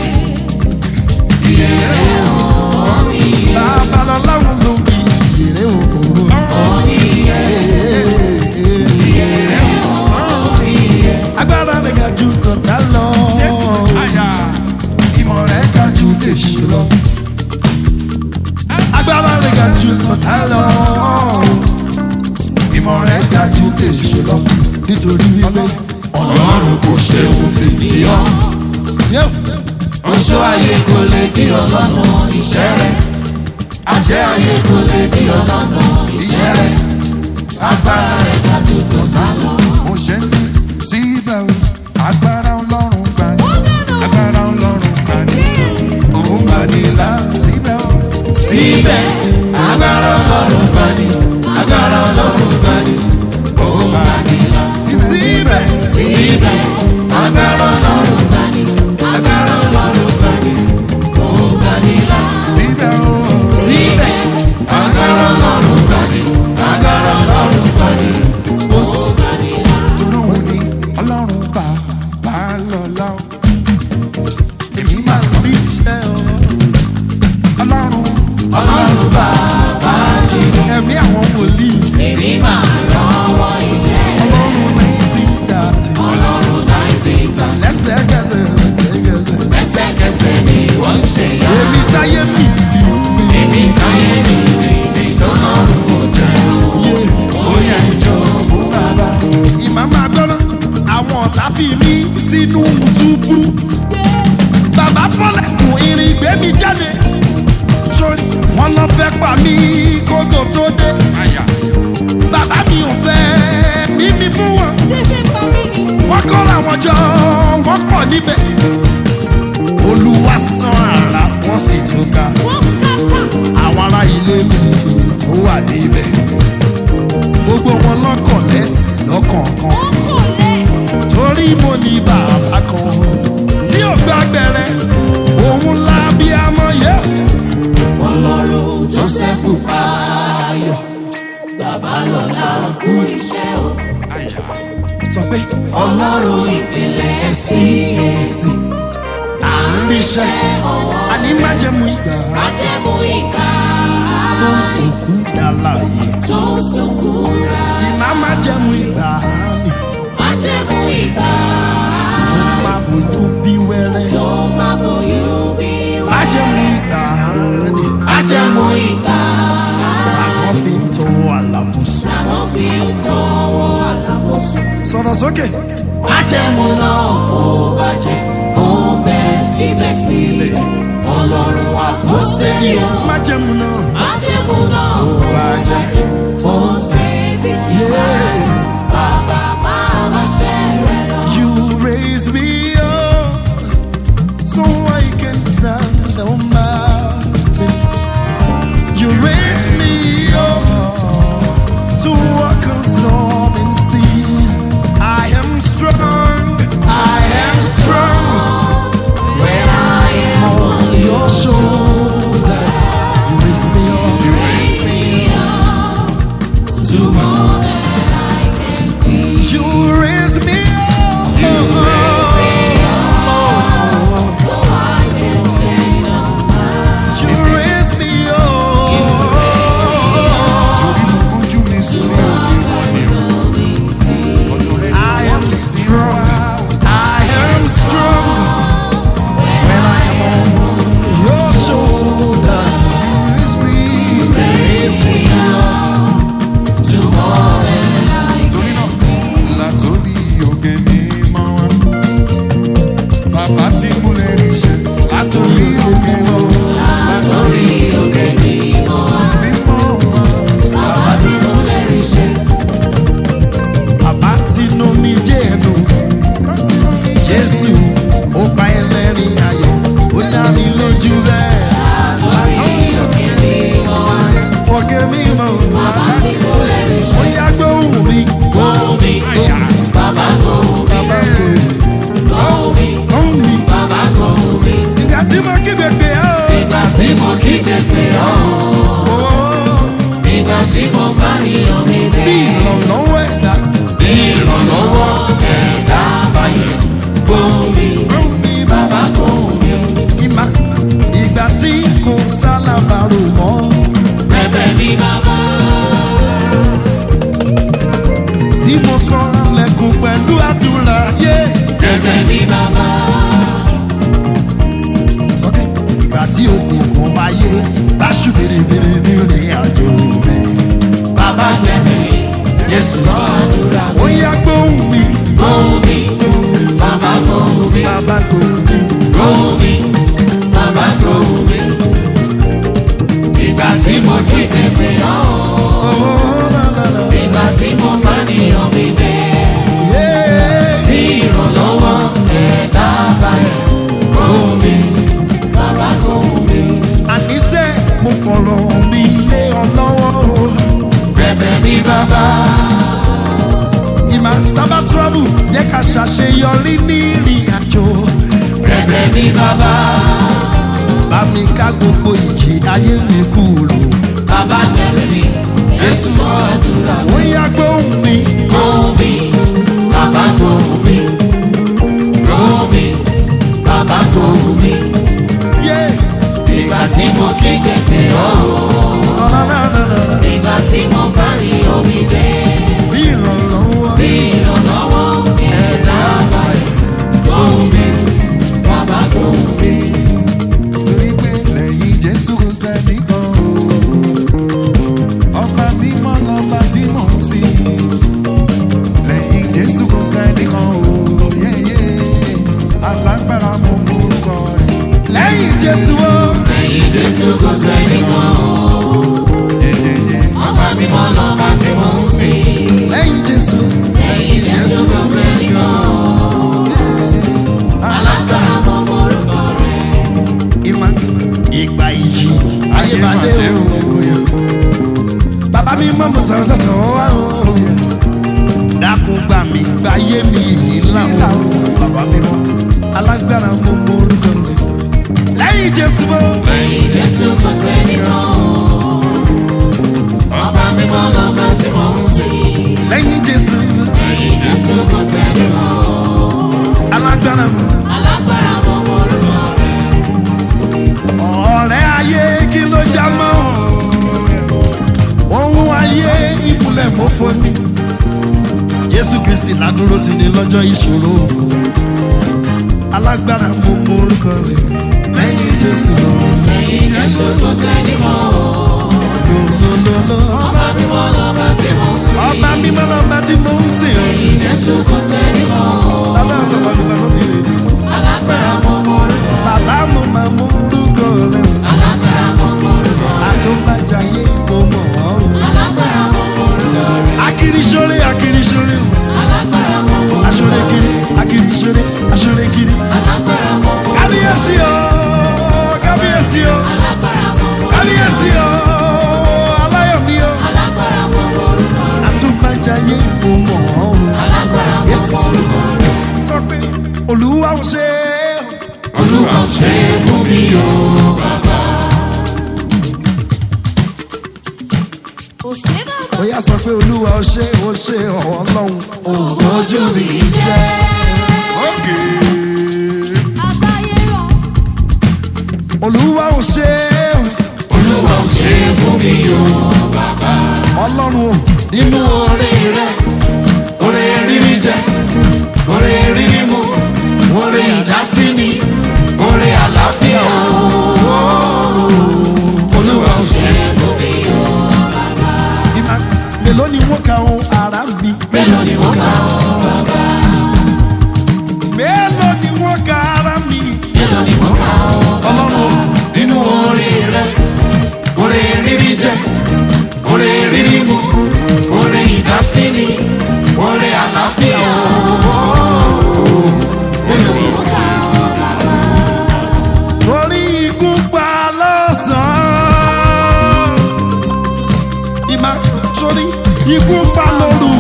C: Ìyẹn o.
B: bàbá lọ́láhùn ló bí ìyèrè o. agbára rẹ̀ ga ju tọ̀tà lọ.
A: Àyà.
B: ìmọ̀ rẹ̀ ga ju tèṣù lọ. agbára rẹ̀ ga ju tọ̀tà lọ. ìmọ̀ rẹ̀ ga ju tèṣù lọ. nítorí wípé
C: Ọlọ́run kò ṣe ohun tí fi ọ́.
B: yóò
C: Oṣó ayé kò lè bí ọlọ́nà iṣẹ́ rẹ̀. Ajẹ́ ayé kò lè bí ọlọ́nà iṣẹ́ rẹ̀. Agbára rẹ̀ dájú tó sá lọ.
A: Mo ṣe ń ní síbẹ̀ o. Agbára Ọlọ́run gbà ní. Agbára Ọlọ́run gbà ní.
B: òun bá ní là.
A: Síbẹ̀ o.
C: Síbẹ̀, agbára ọlọ́run bá ní. Agbára ọlọ́run bá ní. Òun bá ní lọ.
B: síbẹ̀
C: Síbẹ̀, agbára ọlọ́run bá ní. Agbára ọlọ́run bá ní. Òun bá ní lọ.
A: Síbẹ̀ o.
C: Síbẹ̀, agbára ọlọ́run bá ní. Agbára ọlọ́run bá ní. Òun bá ní lọ.
A: Tolóhùn ni Ọlọ́run bá bá lọ́lá o.
B: èmi máa ń rí iṣẹ́ ọ.
A: Ọlọ́run
C: Ọlọ́run bàbá jí.
B: ẹ̀mí àwọn wòlíì
C: Èmi máa rọ́wọ́ iṣẹ́ rẹ̀.
B: ọlọ́run nineteen thirty
C: Ọlọ́run nineteen thirty.
B: lẹ́sẹ̀kẹsẹ̀ lẹ́sẹ̀kẹsẹ̀.
C: Lẹ́sẹ̀kẹsẹ̀ ni wọ́n ń ṣe yá.
B: èmi táyé mi bí mi
C: Èmi táyé mi rí ibi tó lọ́rùn kò jẹ́.
B: yé
C: Bóyá ìjọ
A: fún bàbá.
B: ìmàmá gbọ́dọ̀ àwọn ọ̀tá fi mí sínú túbú bàbá fọlẹ̀kùn irin gbé mi jáde sórí wọn lọ fẹ́ pa mí kókò tó dé
A: Àyà.
B: bàbá mi ò fẹ́ mímí fún wọn wọ́n kọ́ra wọn jọ wọ́n pọ̀ níbẹ̀ olúwa san ara wọ́n sì túká àwọn ará ilé mi tó wà níbẹ̀ gbogbo wọn lọ́kọ̀ lẹ́tì lọ́kọ̀ọ̀kan torí mo ní bàbá kan tí ò gbà gbẹrẹ òun la bí amọ̀ yẹ.
C: Ọlọ́run Joseph Ayọ̀. Babalọ́lá kú iṣẹ́ o.
A: Àyà.
B: sọ pé
C: Ọlọ́run ìpìlẹ̀ CAC. À ń ríṣẹ́ ọwọ́
B: májẹ̀mú ìgbà
C: májẹ̀mú ìka
B: tó ń sòkú dàláyé.
C: tó ń sunkún rà.
B: Ìmá májẹ̀mú ìgbà ni
C: májẹ̀mú ìka
B: tó máa bójú bí wẹ́rẹ́.
C: tó máa bóyún bí wá.
B: Májẹ̀mú ìgbà ni
C: májẹ̀mú ìka
B: àwọn fi ń tọwọ́ àlàbùsùn.
C: làwọn fi ń tọwọ́ àlàbòsùn.
B: Sọ̀rọ̀ sókè.
C: májẹ̀mú náà kò bàjẹ́ ó ń bẹ síbẹ̀síbẹ̀ ọlọ́run wa kò sẹ́yìn o.
B: Májẹ̀mú náà.
C: májẹ̀mú náà kò bàjẹ́ ó ń ṣe bí ti wá.
B: Yeah.
C: bàbá máa ma ṣe rẹ̀ lọ.
B: You raise me up so I can stand on mountain. You raise me up to walk on storming seas. I am strong. I am strong
C: when I am
B: on your shoulder. You raise me up.
C: raise me up to more than I can be.
B: You raise me up.
C: So I can stand on
B: You raise me up.
A: Torí mo gbójú mi sórí òkè
B: I am strong. I am strong when I am on your shoulder.
A: Raise me.
B: Raise me up.
C: to more than I
A: Torí náà, látòrí òkè mímọ́ wá. Bàbá tí mo lè rí ṣe. Látòrí òkè mọ́. Látòrí
C: òkè mímọ́ wá.
A: mímọ́ wá.
C: Bàbá tí mo lè rí ṣe.
B: Bàbá tí inú mi jẹ́ ẹnu. Jésù ó pa ẹlẹ́rìn ayọ̀. Ó dá mi lójú bẹ́ẹ̀.
C: Látòrí òkè mímọ́ wá.
B: Òkè mímọ́.
C: Bàbá tí mo lè rí
B: Ó
C: ṣe.
B: yá gbóhùn mi.
C: Gbóhùn mi, bàbá gbóhùn mi,
B: Bàbá gbóhùn
C: gbóhùn mi,
B: gbóhùn mi.
C: bàbá gbóhùn mi.
B: Ìgbà tí mo kígbe pé ọ́.
C: Ìgbà tí mo kí tètè ọ́,
B: Oh,
C: ìgbà tí mo bá níyàn mi dé.
B: Bí ìrànlọ́wọ́ ẹ̀dá.
C: Bí ìrànlọ́wọ́ ẹ̀dá báyẹn. Gbóhùn mi,
A: Gbóhùn mi
C: bàbá gbóhùn mi.
B: ìmá ìgbà tí kò sálábàárò mọ́
C: Bẹ̀bẹ̀ mi bàbá.
B: tí mo kọ́ lẹ́kùn pẹ̀lú àdúrà yé.
C: Bẹ̀bẹ̀ mi bàbá.
B: sọ́kẹ́ ìgbà tí òkùnkùn bá yé báṣu bèrèbèrè ní ìrìn àjò rẹ̀.
C: Bàbá gbẹ̀mí, Jésù lọ àdúrà.
B: ó yá gbóhùn mi
C: Gbóhùn mi, bàbá gbóhùn mi.
B: bàbá gbóhùn mi.
C: Gbóhùn mi, bàbá gbóhùn mi. Ìgbà tí mo kí tètè ọ́,
B: Oh, la, la, la.
C: ìgbà tí mo bá níyàn mi dé.
B: Yeah.
C: Bí ìrànlọ́wọ́ ẹ̀dá báyẹn. Gbóhùn mi, bàbá gbóhùn mi.
B: àníṣe mo fọ̀rọ̀ mi lé ọ lọ́wọ́ o.
C: Bẹ̀bẹ̀ mi bàbá.
B: ìmá tábà travel jẹ́ ká ṣàṣeyọrí ní ìrìn àjò.
C: Bẹ̀bẹ̀ mi bàbá.
B: bá mi ká gbogbo ìjì ayé mi kúrò.
C: Bàbá gbẹ̀mí, Jésù lọ àdúrà.
B: ó yá gbóhùn mi.
C: Gbóhùn mi, bàbá gbóhùn mi. Gbóhùn mi, bàbá gbóhùn mi.
B: Yeah.
C: Ìgbà tí mo kí tètè ọ́,
B: Ọ̀nàdàdàdà.
C: ìgbà tí mo bá ní omi dé.
B: Bí ìrànlọ́wọ́.
C: Bí ìrànlọ́wọ́ ẹ̀dá báyìí. Gbóhùn mi, bàbá gbóhùn mi.
A: torí pé lẹ́yìn Jésù kò sẹ́ni kan o. Ọba mímọ́ lọ́ba tí mò ń sìn. Lẹ́yìn Jésù kò sẹ́ni kan o. Yéyé alágbára mo mọ orúkọ rẹ̀.
B: Lẹ́yìn Jésù o.
C: Lẹ́yìn Jésù kò sẹ́ni kan.
A: Yéyéyé
C: Ọba mímọ́ lọ́ba tí mò ń sìn.
B: Lẹ́yìn Jésù.
C: Lẹ́yìn Jésù kò sẹ́ni kan. Alágbára mọ orúkọ rẹ̀.
B: Ìmọ̀ ìgbà ìjì. Ayé máa dé o. Bàbá mi mọ̀ mọ̀ sàn sàn sàn wá o. Dákun gbà mí gbáyé mi yìí láwọn. Bàbá mi mọ̀ alágbára mo mọ orúkọ rẹ̀. Lẹ́yìn Jésù o.
C: Lẹ́yìn Jésù kò sẹ́ni kan. Ọba mímọ́ lọ́ba tí mò ń sìn.
B: Lẹ́yìn Jésù.
C: Lẹ́yìn Jésù kò sẹ́ni kan.
B: Alágbára mo.
C: Alágbára mọ orúkọ rẹ̀.
B: aládúró ti ní lọ́jọ́ ìṣòro alágbára mo mọ orúkọ rẹ̀ lẹ́yìn jésù
C: Lẹ́yìn Jésù kò sẹ́nìkan o.
B: lọ́lọ́lọ́lọ́
C: Ọba mímọ́ lọ́ba tí mo ń sìn.
B: ọba mímọ́ lọ́ba tí mo ń sìn ọ́
C: Lẹ́yìn Jésù kò sẹ́nìkan o.
B: bàbá sọ̀rọ̀ mi bá sọ́kè rẹ̀
C: Alágbára mo mọ orúkọ.
B: bàbá mo máa mọ orúkọ rẹ̀
C: Alágbára mo mọ orúkọ.
B: àtúbàjáyé mo mọ̀ ọ́
C: Alágbára mo mọ orúkọ.
B: akirisore akirisore
C: Alágbára mo mọ orúkọ.
B: asore kiri akirisore asore kiri
C: Alágbára mo mọ
B: kábíyèsí o kábíyèsí o
C: Alágbára mo mọ
B: kábíyèsí o aláyọ̀mí o
C: Alágbára mo mọ orúkọ.
B: àtúbàjáyé mo mọ̀ ọ́
C: Alágbára mo mọ orúkọ.
B: sọ pé olúwa ò ṣe é
C: Olúwa ò ṣe é fún mi o.
B: bóyá sọ pé olúwa ò ṣe é ó ṣe ọ̀wọ́ ọlọ́run
C: Ojú mi jẹ́.
A: ókè
B: olúwa ò ṣe é
C: Olúwa ò ṣe é fún mi o.
B: ọlọ́run o
C: Nínú oore rẹ̀, oore rírí jẹ, oore rírí mu, oore ìdásíni, oore àlàáfíà o. Olúwa ò ṣe é fún mi o.
B: ìmọ̀ mélòó ni wọ́n ka ohun ara mi
C: Mélòó ni wọ́n kà ọ́?
B: mélòó ni wọ́n ka ara mi
C: Mélòó ni wọ́n kà ọ́?
B: ọlọ́run o
C: Nínú oore rẹ̀, oore rírí jẹ, oore rírí mu, oore ìdásíni, oore àlàáfíà o. Mélòó ni wọ́n kà ọ́?
B: torí ikú pa lọ́sàn-án ìmọ̀ sórí ikú pa lóru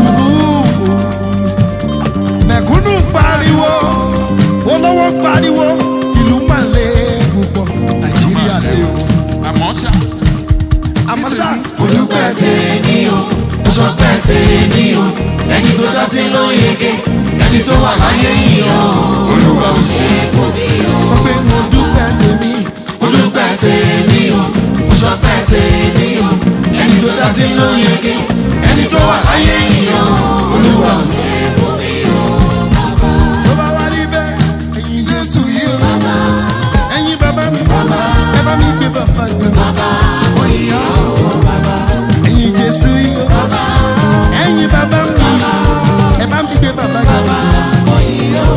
B: mẹ̀kúnnù pariwo olówó pariwo ìlú máa lé púpọ̀ nàìjíríà lé o
A: àmọ́ ṣá
B: àmọ́ ṣá
C: olùpẹ̀ tèmi o oṣọpẹ̀ tèmi o ẹni tó dá sí ló yege ẹni tó wà láyé yìí o olúwa ò ṣe é fún mi o
B: sọ pé mo dúpẹ́ tèmi
C: olùpẹ̀ tèmi o oṣọpẹ̀ tèmi o ẹni tó dá sí ló yege ẹni tó wà láyé yìí o olúwa ò ṣe é fún mi o
B: tó bá wá rí bẹ́ẹ̀ ẹ̀yin jésù yìí o ẹ̀yin bàbá mi ẹ bá mi gbé bàbá gbé bàbá ẹ̀yin jésù yìí o ẹ̀yin bàbá mi ẹ bá mi gbé bàbá gbé bàbá.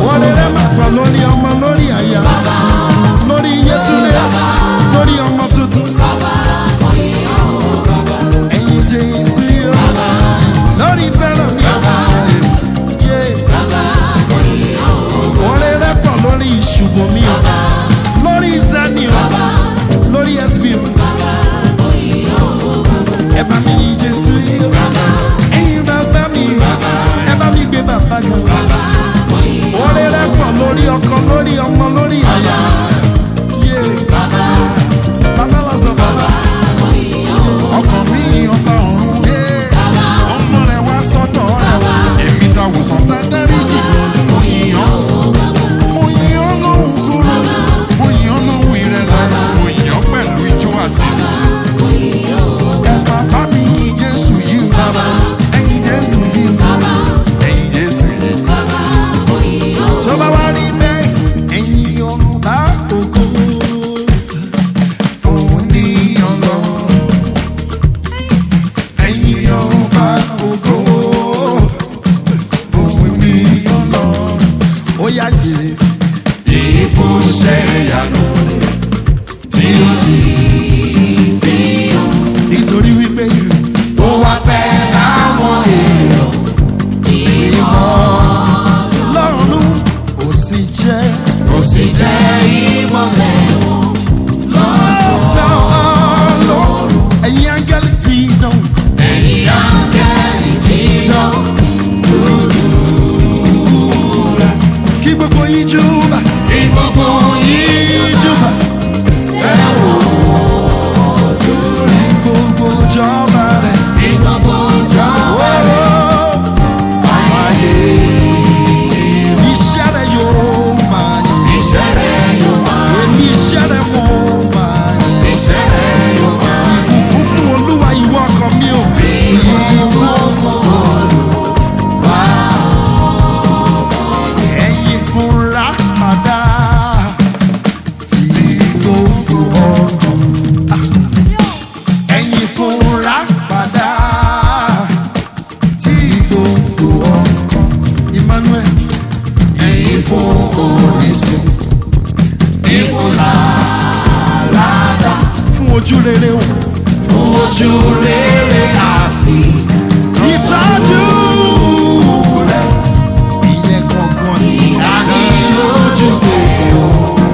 B: ojú rere o.
C: fún ojú rere àti
B: ìtọ́jú rẹ̀ ìyẹn gangan ni.
C: ìlójúgbé o.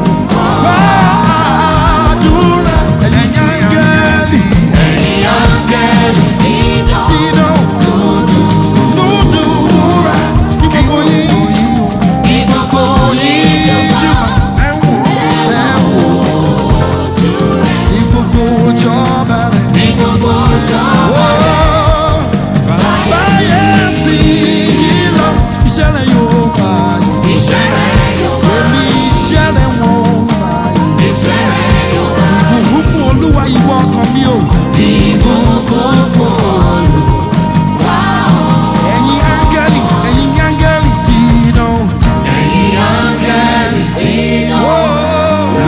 B: Gbàdúrà ẹ̀yin áńgẹ́lì
C: ẹ̀yin áńgẹ́lì
B: dídán lódùúrà kí gbogbo yín
C: ní gbogbo yín
B: jùmọ̀ tẹ̀wọ̀ ní gbogbo ìjọba rẹ̀.
C: ní gbogbo ọjọ́
B: Báyé tí yí lọ, iṣẹ́ rẹ̀ yóò máa yẹ.
C: iṣẹ́ rẹ̀ yóò wá
B: Èmi iṣẹ́ rẹ̀ wọ́n máa yẹ.
C: iṣẹ́ rẹ̀ yóò wá
B: Ìbùkún fún Olúwa ìwọ ọkàn mi o.
C: ìbùkún fún Olúwa
B: Ẹ̀yin áńgẹ́lì, ẹ̀yin áńgẹ́lì dídán.
C: ẹ̀yin áńgẹ́lì dídán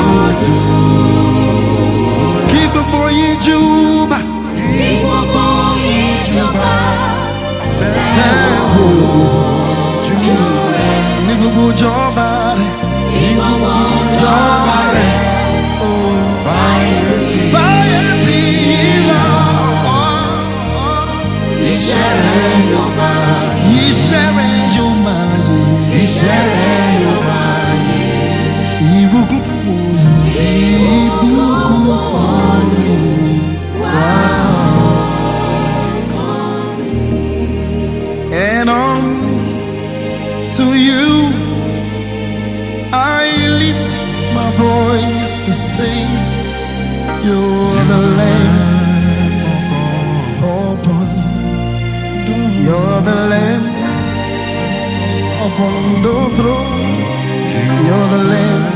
B: Kí gbogbo yín júbà.
C: ní gbogbo ìjọba
B: Tẹ́wọ̀ ní gbogbo ìjọba rẹ̀.
C: ní gbogbo ọjọ́ rẹ̀
B: Báyé tí yí lọ,
C: iṣẹ́ rẹ̀ yóò wá
B: iṣẹ́ rẹ̀ yóò máa yẹ.
C: iṣẹ́ rẹ̀ yóò wá
B: Ìbùkún fún Olúwa. Ìbùkún fún And on to you I lift my voice to sing. You're the Lamb upon. You're the Lamb upon the throne. You're the Lamb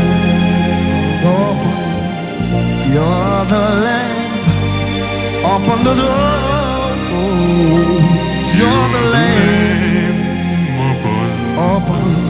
B: upon. You're the Lamb upon the door. You're the Lamb upon.